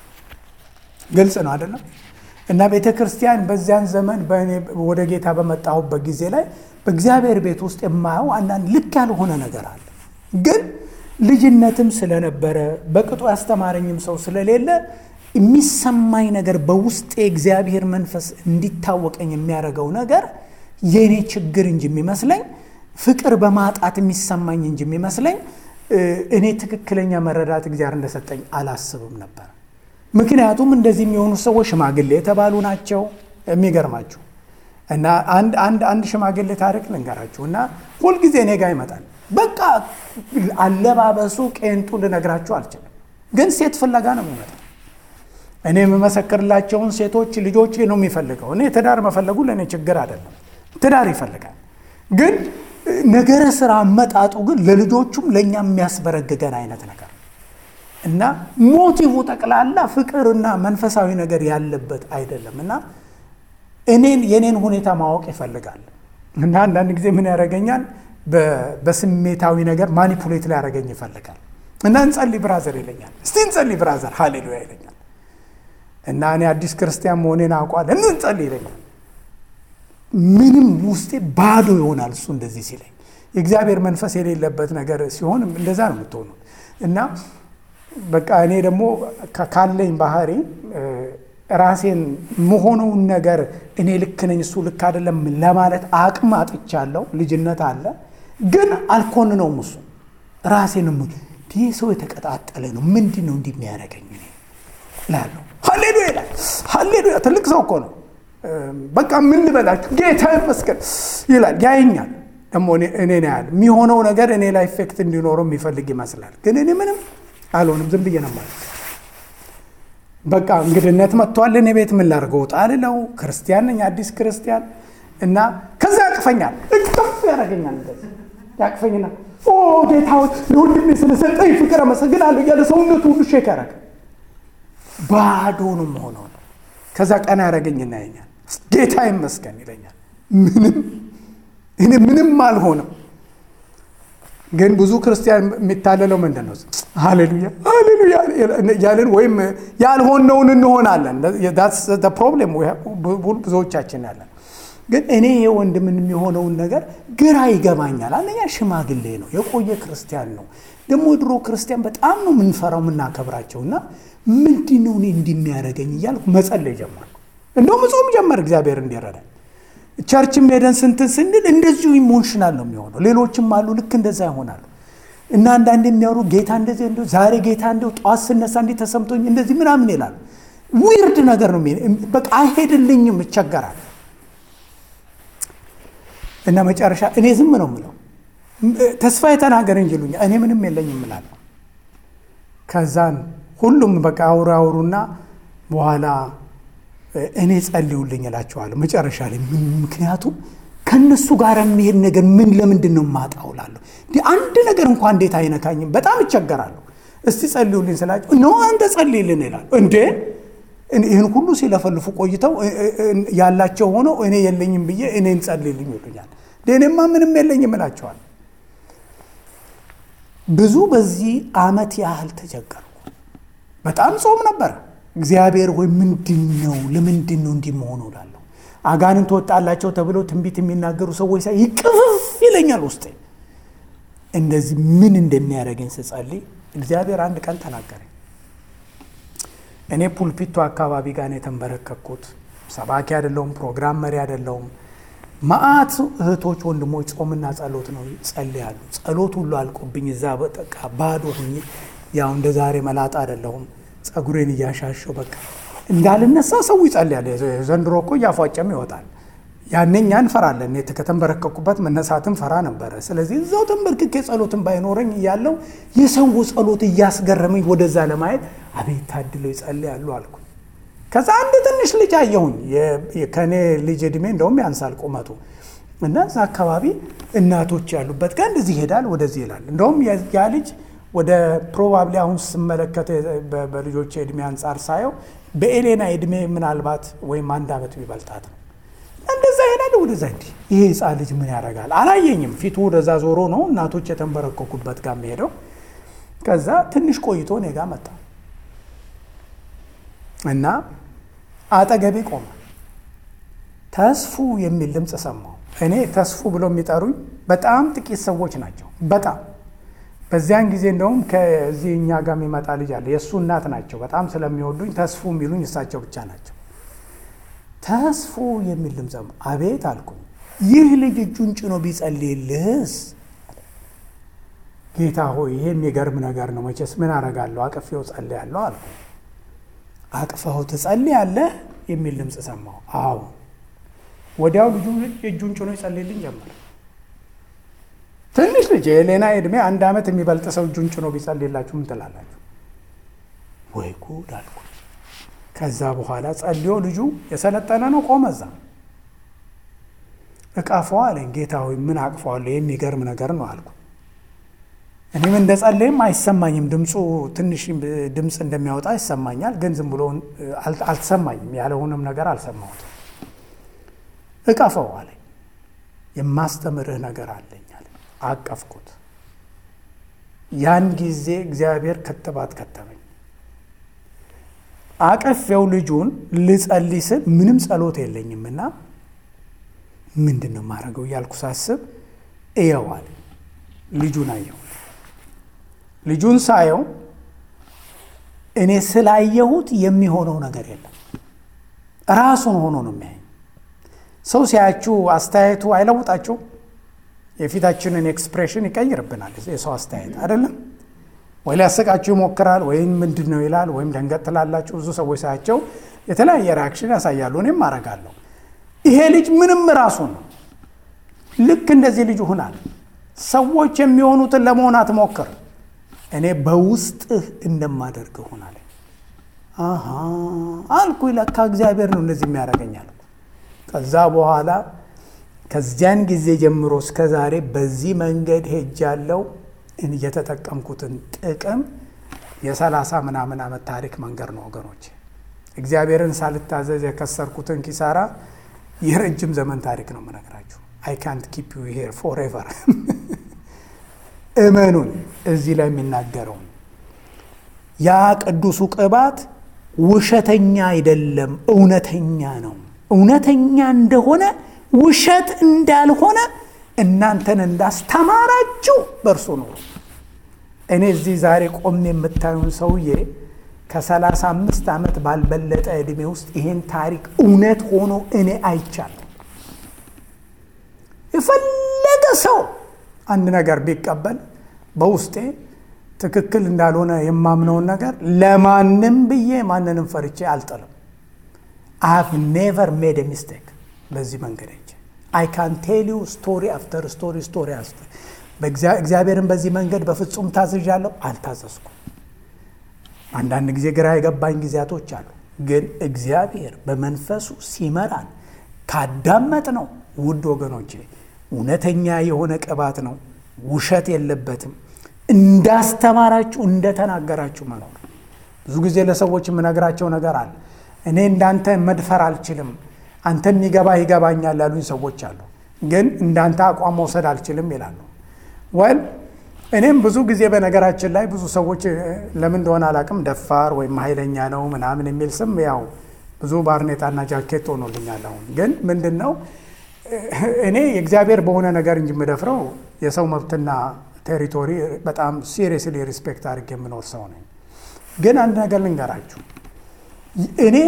ግልጽ ነው አይደለም? እና ቤተ ክርስቲያን በዚያን ዘመን ወደ ጌታ በመጣሁበት ጊዜ ላይ በእግዚአብሔር ቤት ውስጥ የማየው አንዳንድ ልክ ያልሆነ ነገር አለ። ግን ልጅነትም ስለነበረ በቅጡ ያስተማረኝም ሰው ስለሌለ የሚሰማኝ ነገር በውስጤ የእግዚአብሔር መንፈስ እንዲታወቀኝ የሚያደርገው ነገር የእኔ ችግር እንጂ የሚመስለኝ ፍቅር በማጣት የሚሰማኝ እንጂ የሚመስለኝ እኔ ትክክለኛ መረዳት እግዚአብሔር እንደሰጠኝ አላስብም ነበር። ምክንያቱም እንደዚህ የሚሆኑ ሰዎች ሽማግሌ የተባሉ ናቸው። የሚገርማችሁ እና አንድ አንድ አንድ ሽማግሌ ታሪክ ልንገራችሁ እና ሁልጊዜ እኔ ጋር ይመጣል በቃ አለባበሱ ቄንጡ ልነግራችሁ አልችልም፣ ግን ሴት ፍለጋ ነው የሚመጣው። እኔ የምመሰክርላቸውን ሴቶች ልጆች ነው የሚፈልገው። እኔ ትዳር መፈለጉ ለእኔ ችግር አይደለም፣ ትዳር ይፈልጋል። ግን ነገረ ስራ አመጣጡ ግን ለልጆቹም ለእኛ የሚያስበረግገን አይነት ነገር እና ሞቲቭ ጠቅላላ ፍቅርና መንፈሳዊ ነገር ያለበት አይደለም እና እኔን የኔን ሁኔታ ማወቅ ይፈልጋል እና አንዳንድ ጊዜ ምን ያደርገኛል በስሜታዊ ነገር ማኒፑሌት ላይ ያደረገኝ ይፈልጋል እና እንጸልይ ብራዘር ይለኛል። እስቲ እንጸልይ ብራዘር ሃሌሉያ ይለኛል እና እኔ አዲስ ክርስቲያን መሆኔን አውቋል እንጸልይ ይለኛል። ምንም ውስጤ ባዶ ይሆናል እሱ እንደዚህ ሲለኝ። የእግዚአብሔር መንፈስ የሌለበት ነገር ሲሆን እንደዛ ነው የምትሆኑት እና በቃ እኔ ደግሞ ካለኝ ባህሪ ራሴን መሆነውን ነገር እኔ ልክ ነኝ እሱ ልክ አይደለም ለማለት አቅም አጥቻለሁ። ልጅነት አለ፣ ግን አልኮንነውም። እሱ ራሴን ይህ ሰው የተቀጣጠለ ነው፣ ምንድን ነው እንዲህ የሚያደርገኝ እላለሁ። ሀሌሉያ ይላል። ሀሌሉያ ትልቅ ሰው እኮ ነው። በቃ ምን ልበላችሁ፣ ጌታ ይመስገን ይላል። ያየኛል ደግሞ እኔ ያህል የሚሆነው ነገር እኔ ላይ ኢፌክት እንዲኖረው የሚፈልግ ይመስላል፣ ግን እኔ ምንም አልሆንም። ዝም ብዬ ነው ማለት በቃ እንግድነት መጥቷል። እኔ ቤት ምን ላድርገው? ውጣ ልለው ክርስቲያን ነኝ፣ አዲስ ክርስቲያን እና ከዛ ያቅፈኛል፣ እቅፍ ያደርገኛል። እንደዚህ ያቅፈኝና ኦ ጌታዎች ለወንድሜ ስለሰጠኝ ፍቅር አመሰግናለሁ እያለ ሰውነቱ ሁሉ ሼክ ያደረገ ባዶ ነው መሆነው ነው። ከዛ ቀና ያደረገኝና ያኛል፣ ጌታ ይመስገን ይለኛል። ምንም እኔ ምንም አልሆንም። ግን ብዙ ክርስቲያን የሚታለለው ምንድን ነው? ሃሌሉያ ሃሌሉያ ያለን ወይም ያልሆነውን እንሆናለን። ፕሮብሌም ብዙዎቻችን ያለን። ግን እኔ ይሄ ወንድምን የሚሆነውን ነገር ግራ ይገባኛል። አንደኛ ሽማግሌ ነው፣ የቆየ ክርስቲያን ነው። ደግሞ የድሮ ክርስቲያን በጣም ነው የምንፈራው የምናከብራቸው እና ምንድን ነው እኔ እንዲህ የሚያደርገኝ እያልኩ መጸለይ ጀመርኩ። እንደውም ጾም ጀመር እግዚአብሔር እንዲረዳኝ ቸርችም ሄደን ስንትን ስንል እንደዚሁ ኢሞሽናል ነው የሚሆነው። ሌሎችም አሉ ልክ እንደዛ ይሆናሉ። እና አንዳንድ የሚያወሩ ጌታ እንደዚህ እንደ ዛሬ ጌታ እንደው ጠዋት ስነሳ እንዲህ ተሰምቶኝ እንደዚህ ምናምን ይላሉ። ዊርድ ነገር ነው። በቃ አይሄድልኝም፣ ይቸገራል። እና መጨረሻ እኔ ዝም ነው የምለው። ተስፋ የተናገር እንጂ ይሉኛል። እኔ ምንም የለኝም እላለሁ። ከዛን ሁሉም በቃ አውሩ አውሩና በኋላ እኔ ጸልዩልኝ እላቸዋለሁ መጨረሻ ላይ ምክንያቱም ከእነሱ ጋር የሚሄድ ነገር ምን ለምንድን ነው የማጣው እላለሁ። እንዲህ አንድ ነገር እንኳ እንዴት አይነካኝም? በጣም እቸገራለሁ። እስቲ ጸልዩልኝ ስላቸው ኖ አንተ ጸልይልን ይላሉ። እንዴ ይህን ሁሉ ሲለፈልፉ ቆይተው ያላቸው ሆነው እኔ የለኝም ብዬ እኔን ጸልይልኝ ይሉኛል። እኔማ ምንም የለኝም እላቸዋለሁ። ብዙ በዚህ ዓመት ያህል ተቸገርኩ። በጣም ጾም ነበር። እግዚአብሔር ወይ ምንድን ነው ለምንድን ነው እንዲህ መሆኑ እላለሁ። አጋንንት ወጣላቸው ተብለው ትንቢት የሚናገሩ ሰዎች ሳይ ይቅፍፍ ይለኛል ውስጤ። እንደዚህ ምን እንደሚያደርገኝ ስጸልይ እግዚአብሔር አንድ ቀን ተናገረኝ። እኔ ፑልፒቶ አካባቢ ጋር ነው የተንበረከኩት። ሰባኪ አይደለሁም፣ ፕሮግራም መሪ አይደለሁም። መዓት እህቶች ወንድሞች ጾምና ጸሎት ነው ጸልያሉ። ጸሎት ሁሉ አልቆብኝ እዛ በጠቃ ባዶ ሁኜ ያው እንደ ዛሬ መላጣ አይደለሁም ጸጉሬን እያሻሸው በቃ እንዳልነሳ ሰው ይጸልያል። ዘንድሮ እኮ እያፏጨም ይወጣል። ያኔ እኛ እንፈራለን። ከተንበረከኩበት መነሳትን ፈራ ነበረ። ስለዚህ እዛው ተንበርክኬ ጸሎትን ባይኖረኝ እያለው የሰው ጸሎት እያስገረመኝ ወደዛ ለማየት አቤት ታድለው ይጸልያሉ አልኩ። ከዛ አንድ ትንሽ ልጅ አየሁኝ። ከእኔ ልጅ እድሜ እንደውም ያንሳል ቁመቱ እና እዛ አካባቢ እናቶች ያሉበት ጋር እንደዚህ ይሄዳል፣ ወደዚህ ይላል። እንደውም ያ ልጅ ወደ ፕሮባብሊ አሁን ስመለከት በልጆች እድሜ አንጻር ሳየው በኤሌና እድሜ ምናልባት ወይም አንድ ዓመት ቢበልጣት ነው። እንደዛ ይሄዳል ወደዛ። እንዲህ ይሄ ሕፃን ልጅ ምን ያደርጋል? አላየኝም። ፊቱ ወደዛ ዞሮ ነው እናቶች የተንበረከኩበት ጋር የሚሄደው። ከዛ ትንሽ ቆይቶ እኔ ጋ መጣ እና አጠገቤ ቆመ። ተስፉ የሚል ድምፅ ሰማሁ። እኔ ተስፉ ብሎ የሚጠሩኝ በጣም ጥቂት ሰዎች ናቸው። በጣም በዚያን ጊዜ እንደውም ከዚህ እኛ ጋር የሚመጣ ልጅ አለ። የእሱ እናት ናቸው። በጣም ስለሚወዱኝ ተስፉ የሚሉኝ እሳቸው ብቻ ናቸው። ተስፉ የሚል ድምፅ አቤት አልኩኝ። ይህ ልጅ እጁን ጭኖ ቢጸልይልህስ? ጌታ ሆይ ይሄ የሚገርም ነገር ነው። መቼስ ምን አረጋለሁ? አቅፌው ጸልያለሁ አልኩ። አቅፈው ትጸልያለህ የሚል ድምፅ ሰማሁ። አዎ። ወዲያው ልጁ እጁን ጭኖ ይጸልይልኝ ጀመረ። ትንሽ ልጅ የሌና ዕድሜ አንድ ዓመት የሚበልጥ ሰው እጁን ጭኖ ቢጸልይላችሁ ምን ትላላችሁ? ወይ ጉድ አልኩ። ከዛ በኋላ ጸልዮ ልጁ የሰለጠነ ነው ቆመ እዛ እቃፈዋ አለኝ። ጌታ ሆይ ምን አቅፈዋለሁ? የሚገርም ነገር ነው አልኩ። እኔም እንደ ጸለይም አይሰማኝም። ድምፁ ትንሽ ድምፅ እንደሚያወጣ ይሰማኛል፣ ግን ዝም ብሎ አልተሰማኝም። ያለውንም ነገር አልሰማሁትም። እቀፈው አለኝ። የማስተምርህ ነገር አለኝ አለ። አቀፍኩት። ያን ጊዜ እግዚአብሔር ክትባት ከተመኝ። አቀፌው ልጁን ልጸልይ ስል ምንም ጸሎት የለኝምና ምንድን ነው የማደርገው እያልኩ ሳስብ እየዋል ልጁን አየው። ልጁን ሳየው እኔ ስላየሁት የሚሆነው ነገር የለም። ራሱን ሆኖ ነው የሚያየኝ። ሰው ሲያያችሁ አስተያየቱ አይለውጣችሁ። የፊታችንን ኤክስፕሬሽን ይቀይርብናል የሰው አስተያየት አይደለም ወይ ሊያሰቃችሁ ይሞክራል፣ ወይም ምንድን ነው ይላል፣ ወይም ደንገጥ ትላላችሁ። ብዙ ሰዎች ሳያቸው የተለያየ ሪያክሽን ያሳያሉ። እኔም አደርጋለሁ። ይሄ ልጅ ምንም ራሱ ነው። ልክ እንደዚህ ልጅ ሁናል። ሰዎች የሚሆኑትን ለመሆን አትሞክር፣ እኔ በውስጥህ እንደማደርግ ሆናል። አሃ አልኩ። ለካ እግዚአብሔር ነው እንደዚህ የሚያደርገኛል። ከዛ በኋላ ከዚያን ጊዜ ጀምሮ እስከ ዛሬ በዚህ መንገድ ሄጃለሁ። እየተጠቀምኩትን ጥቅም የሰላሳ ምናምን ዓመት ታሪክ መንገድ ነው ወገኖች። እግዚአብሔርን ሳልታዘዝ የከሰርኩትን ኪሳራ የረጅም ዘመን ታሪክ ነው የምነግራችሁ። አይ ካንት ኪፕ ዩ ሄር ፎሬቨር። እመኑን እዚህ ላይ የሚናገረውን ያ ቅዱሱ ቅባት ውሸተኛ አይደለም፣ እውነተኛ ነው። እውነተኛ እንደሆነ ውሸት እንዳልሆነ እናንተን እንዳስተማራችሁ በእርሱ ነው። እኔ እዚህ ዛሬ ቆሜ የምታዩን ሰውዬ ከሰላሳ አምስት ዓመት ባልበለጠ ዕድሜ ውስጥ ይሄን ታሪክ እውነት ሆኖ እኔ አይቻለሁ። የፈለገ ሰው አንድ ነገር ቢቀበል በውስጤ ትክክል እንዳልሆነ የማምነውን ነገር ለማንም ብዬ ማንንም ፈርቼ አልጥልም። አይ ሃቭ ኔቨር ሜድ ሚስቴክ በዚህ መንገድ አይ ካን ቴል ዩ ስቶሪ አፍተር ስቶሪ ስቶሪ አፍተር እግዚአብሔርን በዚህ መንገድ በፍጹም ታዝዣለሁ፣ አልታዘዝኩም። አንዳንድ ጊዜ ግራ የገባኝ ጊዜያቶች አሉ። ግን እግዚአብሔር በመንፈሱ ሲመራን ካዳመጥ ነው ውድ ወገኖቼ እውነተኛ የሆነ ቅባት ነው። ውሸት የለበትም። እንዳስተማራችሁ እንደተናገራችሁ መኖር። ብዙ ጊዜ ለሰዎች የምነግራቸው ነገር አለ። እኔ እንዳንተ መድፈር አልችልም አንተ የሚገባ ይገባኛል ያሉኝ ሰዎች አሉ። ግን እንዳንተ አቋም መውሰድ አልችልም ይላሉ። ወል እኔም ብዙ ጊዜ በነገራችን ላይ ብዙ ሰዎች ለምን እንደሆነ አላቅም ደፋር ወይም ኃይለኛ ነው ምናምን የሚል ስም ያው ብዙ ባርኔጣና ጃኬት ሆኖልኛል። አሁን ግን ምንድን ነው እኔ የእግዚአብሔር በሆነ ነገር እንጂ የምደፍረው የሰው መብትና ቴሪቶሪ በጣም ሲሪየስሊ ሪስፔክት አድርጌ የምኖር ሰው ነኝ። ግን አንድ ነገር ልንገራችሁ እኔ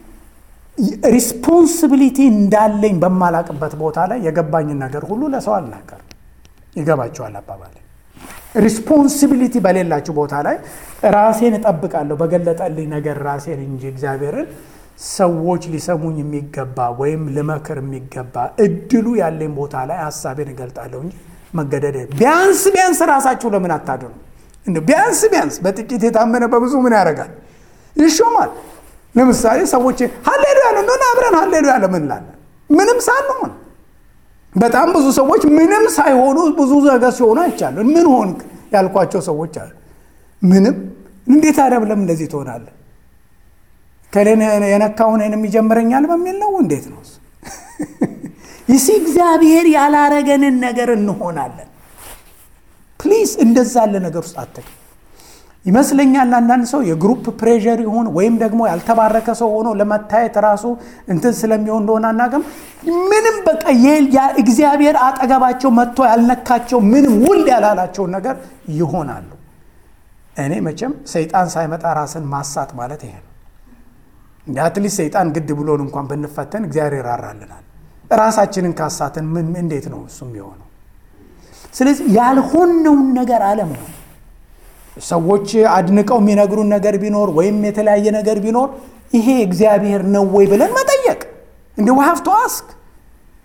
ሪስፖንሲቢሊቲ እንዳለኝ በማላቅበት ቦታ ላይ የገባኝን ነገር ሁሉ ለሰው አልናገርም። ይገባቸዋል አባባል። ሪስፖንሲቢሊቲ በሌላችሁ ቦታ ላይ ራሴን እጠብቃለሁ በገለጠልኝ ነገር ራሴን እንጂ እግዚአብሔርን ሰዎች ሊሰሙኝ የሚገባ ወይም ልመክር የሚገባ እድሉ ያለኝ ቦታ ላይ ሀሳቤን እገልጣለሁ እንጂ መገደድ ቢያንስ ቢያንስ ራሳችሁ ለምን አታድኑ? ቢያንስ ቢያንስ በጥቂት የታመነ በብዙ ምን ያደርጋል? ይሾማል። ለምሳሌ ሰዎች ሀሌሉ ያለ እንደሆነ አብረን ሀሌሉ ያለ ምን ላለን ምንም ሳንሆን በጣም ብዙ ሰዎች ምንም ሳይሆኑ ብዙ ነገር ሲሆኑ አይቻሉ። ምን ሆንክ ያልኳቸው ሰዎች አሉ። ምንም እንዴት አደብለም እንደዚህ ትሆናለህ? ከሌን የነካውን እኔንም ይጀምረኛል በሚል ነው። እንዴት ነው ይሲ እግዚአብሔር ያላረገንን ነገር እንሆናለን። ፕሊዝ እንደዛ ያለ ነገር ውስጥ አትግ ይመስለኛል አንዳንድ ሰው የግሩፕ ፕሬዠር ይሆን ወይም ደግሞ ያልተባረከ ሰው ሆኖ ለመታየት ራሱ እንትን ስለሚሆን እንደሆነ አናውቅም። ምንም በቃ እግዚአብሔር አጠገባቸው መጥቶ ያልነካቸው ምንም ውል ያላላቸውን ነገር ይሆናሉ። እኔ መቼም ሰይጣን ሳይመጣ ራስን ማሳት ማለት ይሄ ነው። እንደ አትሊስት ሰይጣን ግድ ብሎን እንኳን ብንፈተን እግዚአብሔር ይራራልናል። ራሳችንን ካሳትን ምን እንዴት ነው እሱም የሆነው? ስለዚህ ያልሆነውን ነገር አለመሆን ሰዎች አድንቀው የሚነግሩን ነገር ቢኖር ወይም የተለያየ ነገር ቢኖር ይሄ እግዚአብሔር ነው ወይ ብለን መጠየቅ እንደ ሀፍቶ አስክ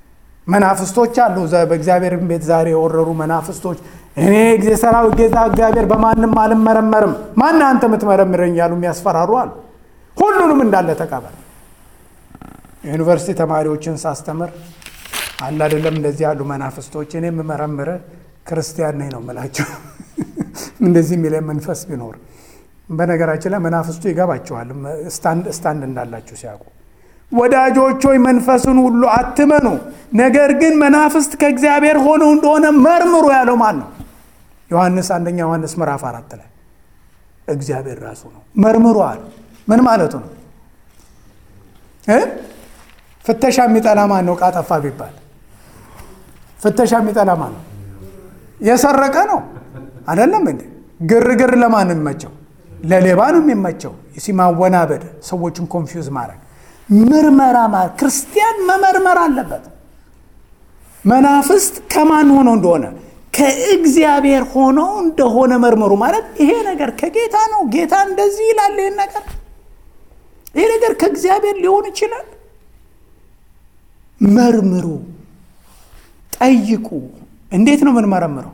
መናፍስቶች አሉ። በእግዚአብሔር ቤት ዛሬ የወረሩ መናፍስቶች እኔ ጊዜ ሰራዊት ጌታ እግዚአብሔር በማንም አልመረመርም፣ ማን አንተ የምትመረምረኝ እያሉ የሚያስፈራሩ አሉ። ሁሉንም እንዳለ ተቀበል። ዩኒቨርሲቲ ተማሪዎችን ሳስተምር አለ አይደለም እንደዚህ ያሉ መናፍስቶች እኔ የምመረምረ ክርስቲያን ነኝ ነው የምላቸው። እንደዚህ የሚለ መንፈስ ቢኖር በነገራችን ላይ መናፍስቱ ይገባቸዋል፣ ስታንድ እንዳላችሁ ሲያውቁ። ወዳጆች ሆይ መንፈስን ሁሉ አትመኑ፣ ነገር ግን መናፍስት ከእግዚአብሔር ሆነው እንደሆነ መርምሩ ያለው ማን ነው? ዮሐንስ አንደኛ ዮሐንስ ምዕራፍ አራት ላይ እግዚአብሔር ራሱ ነው። መርምሩ አለ። ምን ማለቱ ነው? ፍተሻ የሚጠላ ማን ነው? ዕቃ ጠፋ ቢባል ፍተሻ የሚጠላ ማን ነው? የሰረቀ ነው አይደለም እንዴ? ግርግር ለማን ነው የሚመቸው? ለሌባ ነው የሚመቸው። ሲማወናበድ ሰዎችን ኮንፊውዝ ማድረግ ምርመራ ማለት ክርስቲያን መመርመር አለበት። መናፍስት ከማን ሆነው እንደሆነ ከእግዚአብሔር ሆነው እንደሆነ መርምሩ ማለት ይሄ ነገር ከጌታ ነው። ጌታ እንደዚህ ይላል። ይህን ነገር ይሄ ነገር ከእግዚአብሔር ሊሆን ይችላል። መርምሩ፣ ጠይቁ። እንዴት ነው የምንመረምረው?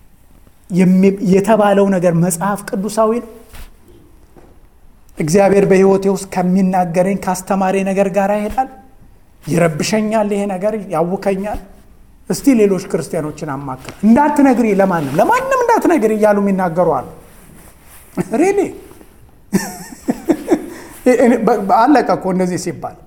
የተባለው ነገር መጽሐፍ ቅዱሳዊ ነው። እግዚአብሔር በሕይወቴ ውስጥ ከሚናገረኝ ካስተማሪ ነገር ጋር ይሄዳል። ይረብሸኛል፣ ይሄ ነገር ያውከኛል። እስቲ ሌሎች ክርስቲያኖችን አማክር። እንዳትነግሪ፣ ለማንም ለማንም እንዳትነግሪ እያሉ የሚናገሩ አሉ። ሬሌ አለቀ እኮ እንደዚህ ሲባል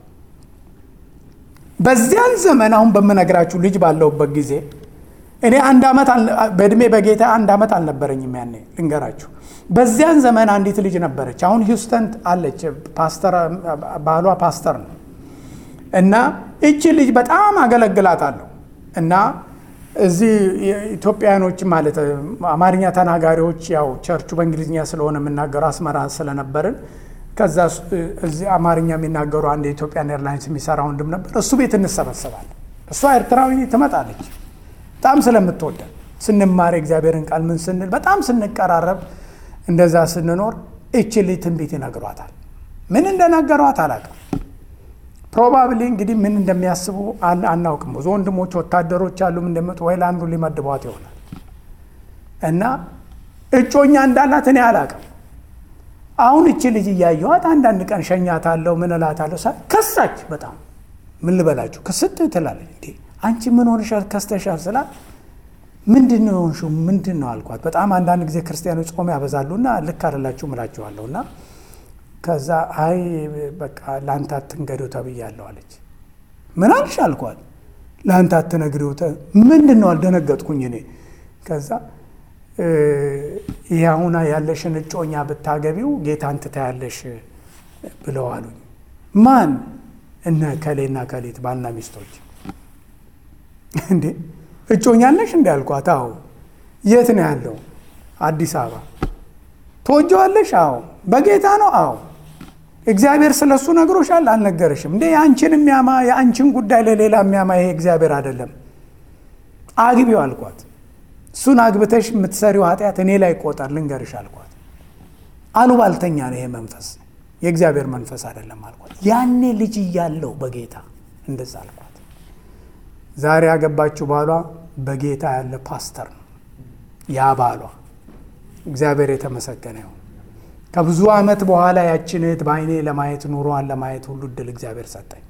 በዚያን ዘመን አሁን በምነግራችሁ ልጅ ባለውበት ጊዜ እኔ አንድ ዓመት በእድሜ በጌታ አንድ ዓመት አልነበረኝም። ያኔ ልንገራችሁ። በዚያን ዘመን አንዲት ልጅ ነበረች። አሁን ሂውስተን አለች። ፓስተር ባሏ ፓስተር ነው እና እቺ ልጅ በጣም አገለግላታለሁ እና እዚህ ኢትዮጵያኖች ማለት አማርኛ ተናጋሪዎች ያው ቸርቹ በእንግሊዝኛ ስለሆነ የምናገሩ አስመራ ስለነበርን ከዛ እዚህ አማርኛ የሚናገሩ አንድ የኢትዮጵያን ኤርላይንስ የሚሰራ ወንድም ነበር። እሱ ቤት እንሰበሰባለን። እሷ ኤርትራዊ ትመጣለች። በጣም ስለምትወደን ስንማር እግዚአብሔርን ቃል ምን ስንል በጣም ስንቀራረብ እንደዛ ስንኖር እች ልጅ ትንቢት ይነግሯታል። ምን እንደነገሯት አላውቅም። ፕሮባብሊ እንግዲህ ምን እንደሚያስቡ አናውቅም። ብዙ ወንድሞች ወታደሮች አሉ እንደመጡ ወይ ለአንዱ ሊመድቧት ይሆናል እና እጮኛ እንዳላት እኔ አላውቅም። አሁን እቺ ልጅ እያየኋት አንዳንድ ቀን ሸኛታለሁ፣ ምን እላታለሁ። ከሳች በጣም ምን ልበላችሁ ክስት ትላለች። እንዴ አንቺ ምን ሆንሻል? ከስተሻል ስላት ምንድን ነው የሆንሽው? ምንድን ነው አልኳት። በጣም አንዳንድ ጊዜ ክርስቲያኖች ጾም ያበዛሉና ልክ አይደላችሁም እላችኋለሁ እና ከዛ አይ በቃ ለአንተ አትንገሪው ተብያለሁ አለች። ምን አልሽ አልኳት። ለአንተ አትነግሪው ምንድን ነው አልደነገጥኩኝ እኔ ከዛ ይህ አሁን ያለሽን እጮኛ ብታገቢው ጌታን ትታያለሽ ብለው አሉኝ። ማን? እነ ከሌና ከሌት ባልና ሚስቶች። እንዴ እጮኛ አለሽ እንዲ አልኳት። አዎ። የት ነው ያለው? አዲስ አበባ። ትወጂዋለሽ? አዎ። በጌታ ነው? አዎ። እግዚአብሔር ስለ እሱ ነግሮሻል? አልነገረሽም? እንዴ የአንቺን የሚያማ የአንቺን ጉዳይ ለሌላ የሚያማ ይሄ እግዚአብሔር አይደለም። አግቢው አልኳት። እሱን አግብተሽ የምትሰሪው ኃጢአት እኔ ላይ ቆጠር ልንገርሽ አልኳት። አሉባልተኛ ነው ይሄ መንፈስ፣ የእግዚአብሔር መንፈስ አይደለም አልኳት። ያኔ ልጅ እያለው በጌታ እንደዛ አልኳት። ዛሬ ያገባችው ባሏ በጌታ ያለ ፓስተር ነው። ያ ባሏ እግዚአብሔር የተመሰገነ ይሁን። ከብዙ ዓመት በኋላ ያችን እህት በዓይኔ ለማየት ኑሯን ለማየት ሁሉ እድል እግዚአብሔር ሰጠኝ።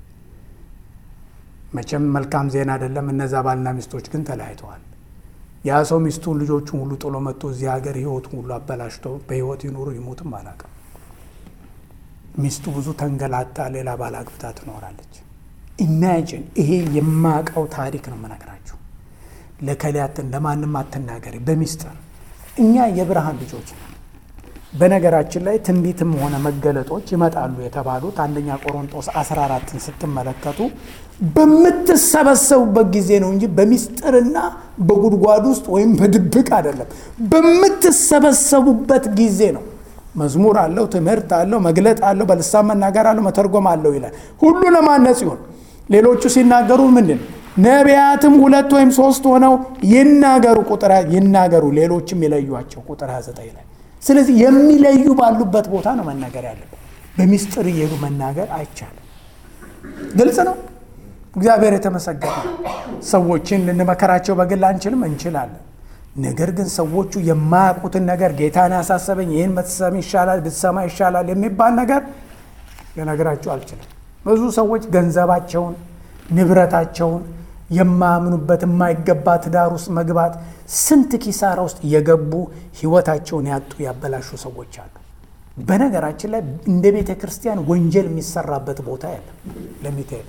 መቼም መልካም ዜና አይደለም። እነዛ ባልና ሚስቶች ግን ተለያይተዋል። ያ ሰው ሚስቱን ልጆቹን ሁሉ ጥሎ መጥቶ እዚህ ሀገር ህይወቱን ሁሉ አበላሽቶ በህይወት ይኑሩ ይሙትም አላውቅም። ሚስቱ ብዙ ተንገላታ ሌላ ባል አግብታ ትኖራለች። ኢማጂን ይሄ የማውቀው ታሪክ ነው የምነግራችሁ። ለከሊያትን ለማንም አትናገሪ በሚስጥር እኛ የብርሃን ልጆች ነን። በነገራችን ላይ ትንቢትም ሆነ መገለጦች ይመጣሉ የተባሉት አንደኛ ቆሮንጦስ 14ን ስትመለከቱ በምትሰበሰቡበት ጊዜ ነው እንጂ በሚስጥርና በጉድጓድ ውስጥ ወይም በድብቅ አይደለም። በምትሰበሰቡበት ጊዜ ነው። መዝሙር አለው፣ ትምህርት አለው፣ መግለጥ አለው፣ በልሳን መናገር አለው፣ መተርጎም አለው ይላል። ሁሉ ለማነጽ ይሆን። ሌሎቹ ሲናገሩ ምንድን ነቢያትም ሁለት ወይም ሶስት ሆነው ይናገሩ፣ ቁጥር ይናገሩ፣ ሌሎችም የለዩቸው ቁጥር 29 ላይ ስለዚህ የሚለዩ ባሉበት ቦታ ነው መናገር ያለበት። በሚስጥር እየሄዱ መናገር አይቻልም። ግልጽ ነው። እግዚአብሔር የተመሰገነ። ሰዎችን ልንመከራቸው በግል አንችልም፣ እንችላለን። ነገር ግን ሰዎቹ የማያውቁትን ነገር ጌታን ያሳሰበኝ ይህን ብትሰማ ይሻላል ብትሰማ ይሻላል የሚባል ነገር ልነግራቸው አልችልም። ብዙ ሰዎች ገንዘባቸውን፣ ንብረታቸውን የማያምኑበት የማይገባ ትዳር ውስጥ መግባት ስንት ኪሳራ ውስጥ እየገቡ ህይወታቸውን ያጡ ያበላሹ ሰዎች አሉ። በነገራችን ላይ እንደ ቤተ ክርስቲያን ወንጀል የሚሰራበት ቦታ የለም። ለሚካሄድ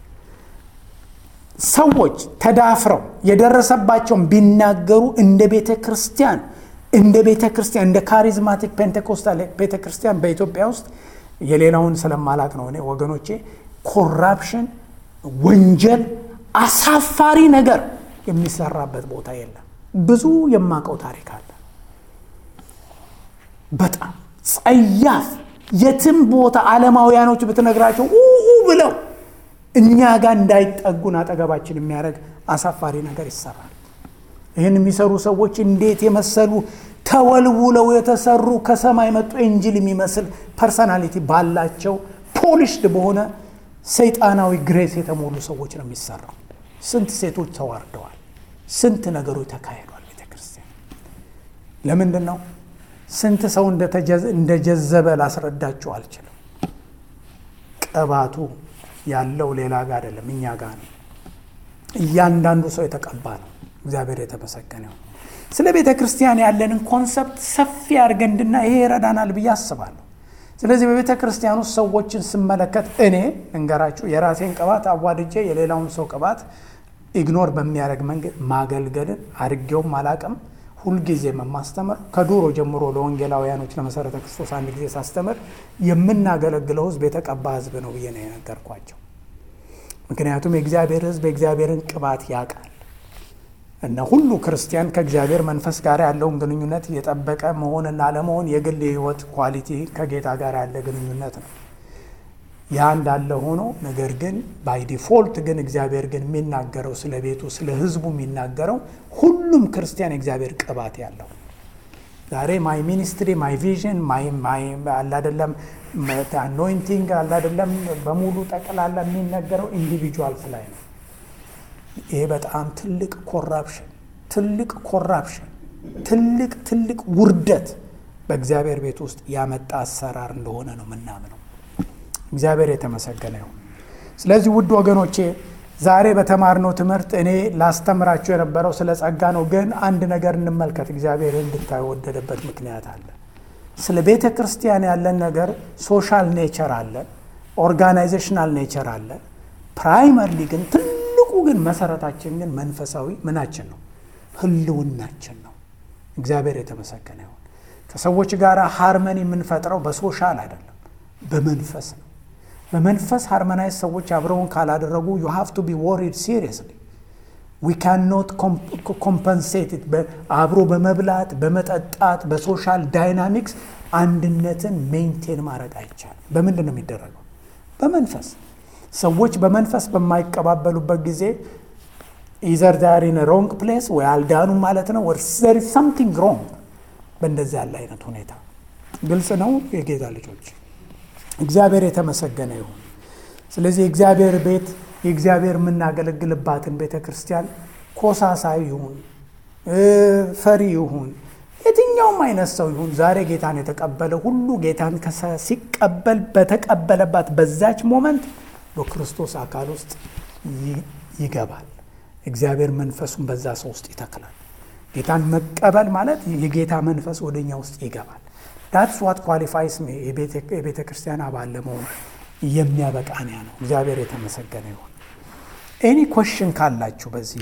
ሰዎች ተዳፍረው የደረሰባቸውን ቢናገሩ እንደ ቤተ ክርስቲያን እንደ ቤተ ክርስቲያን እንደ ካሪዝማቲክ ፔንቴኮስታል ቤተ ክርስቲያን በኢትዮጵያ ውስጥ የሌላውን ስለማላቅ ነው እኔ ወገኖቼ፣ ኮራፕሽን፣ ወንጀል፣ አሳፋሪ ነገር የሚሰራበት ቦታ የለም። ብዙ የማውቀው ታሪክ አለ። በጣም ጸያፍ የትም ቦታ ዓለማውያኖች ብትነግራቸው ኡ ብለው እኛ ጋር እንዳይጠጉን አጠገባችን የሚያደርግ አሳፋሪ ነገር ይሰራል። ይህን የሚሰሩ ሰዎች እንዴት የመሰሉ ተወልውለው የተሰሩ ከሰማይ መጡ ኤንጅል የሚመስል ፐርሰናሊቲ ባላቸው ፖሊሽድ በሆነ ሰይጣናዊ ግሬስ የተሞሉ ሰዎች ነው የሚሰራው። ስንት ሴቶች ተዋርደዋል። ስንት ነገሮች ተካሂዷል። ቤተ ክርስቲያን ለምንድን ነው ስንት ሰው እንደጀዘበ ላስረዳችሁ አልችልም። ቅባቱ ያለው ሌላ ጋር አይደለም፣ እኛ ጋር ነው። እያንዳንዱ ሰው የተቀባ ነው። እግዚአብሔር የተመሰገነ ይሁን። ስለ ቤተ ክርስቲያን ያለንን ኮንሰፕት ሰፊ አድርገን እንድና ይሄ ይረዳናል ብዬ አስባለሁ። ስለዚህ በቤተ ክርስቲያን ውስጥ ሰዎችን ስመለከት እኔ እንገራችሁ የራሴን ቅባት አዋድጄ የሌላውን ሰው ቅባት ኢግኖር በሚያደርግ መንገድ ማገልገልን አድርጌውም አላቅም። ሁልጊዜ የማስተምር ከዱሮ ጀምሮ ለወንጌላውያኖች ለመሰረተ ክርስቶስ አንድ ጊዜ ሳስተምር የምናገለግለው ሕዝብ የተቀባ ሕዝብ ነው ብዬ ነው የነገርኳቸው። ምክንያቱም የእግዚአብሔር ሕዝብ የእግዚአብሔርን ቅባት ያውቃል እና ሁሉ ክርስቲያን ከእግዚአብሔር መንፈስ ጋር ያለውን ግንኙነት የጠበቀ መሆንና አለመሆን የግል የህይወት ኳሊቲ ከጌታ ጋር ያለ ግንኙነት ነው። ያ እንዳለ ሆኖ ነገር ግን ባይ ዲፎልት ግን እግዚአብሔር ግን የሚናገረው ስለ ቤቱ ስለ ህዝቡ የሚናገረው ሁሉም ክርስቲያን የእግዚአብሔር ቅባት ያለው ዛሬ ማይ ሚኒስትሪ ማይ ቪዥን አላደለም አኖይንቲንግ አላደለም በሙሉ ጠቅላላ የሚነገረው ኢንዲቪጁዋልስ ላይ ነው። ይሄ በጣም ትልቅ ኮራፕሽን ትልቅ ኮራፕሽን ትልቅ ትልቅ ውርደት በእግዚአብሔር ቤት ውስጥ ያመጣ አሰራር እንደሆነ ነው ምናምነው። እግዚአብሔር የተመሰገነ ይሁን። ስለዚህ ውድ ወገኖቼ ዛሬ በተማርነው ትምህርት እኔ ላስተምራችሁ የነበረው ስለ ጸጋ ነው። ግን አንድ ነገር እንመልከት። እግዚአብሔር እንድታዩ ወደደበት ምክንያት አለ። ስለ ቤተ ክርስቲያን ያለን ነገር ሶሻል ኔቸር አለን፣ ኦርጋናይዜሽናል ኔቸር አለን። ፕራይመርሊ ግን ትልቁ ግን መሰረታችን ግን መንፈሳዊ ምናችን ነው፣ ህልውናችን ነው። እግዚአብሔር የተመሰገነ ይሁን። ከሰዎች ጋር ሃርመኒ የምንፈጥረው በሶሻል አይደለም፣ በመንፈስ ነው። በመንፈስ ሃርመናይዝ ሰዎች አብረውን ካላደረጉ ዩ ሃቭ ቱ ቢ ወሪድ ሲሪየስሊ ዊ ካን ኖት ኮምፐንሴት አብሮ በመብላት በመጠጣት በሶሻል ዳይናሚክስ አንድነትን ሜንቴን ማድረግ አይቻልም። በምንድን ነው የሚደረገው? በመንፈስ ሰዎች በመንፈስ በማይቀባበሉበት ጊዜ ኢዘር ዛር ኢን ሮንግ ፕሌስ ወይ አልዳኑ ማለት ነው ወር ዘር ኢዝ ሰምቲንግ ሮንግ። በእንደዚህ ያለ አይነት ሁኔታ ግልጽ ነው የጌታ ልጆች እግዚአብሔር የተመሰገነ ይሁን። ስለዚህ የእግዚአብሔር ቤት የእግዚአብሔር የምናገለግልባትን ቤተ ክርስቲያን ኮሳሳይ ይሁን ፈሪ ይሁን የትኛውም አይነት ሰው ይሁን ዛሬ ጌታን የተቀበለ ሁሉ ጌታን ሲቀበል በተቀበለባት በዛች ሞመንት በክርስቶስ አካል ውስጥ ይገባል። እግዚአብሔር መንፈሱን በዛ ሰው ውስጥ ይተክላል። ጌታን መቀበል ማለት የጌታ መንፈስ ወደኛ ውስጥ ይገባል። ዳትስ ዋት ኳሊፋይስ የቤተ ክርስቲያን አባል ለመሆን የሚያበቃንያ ነው። እግዚአብሔር የተመሰገነ ይሁን። ኤኒ ኮሽን ካላችሁ በዚህ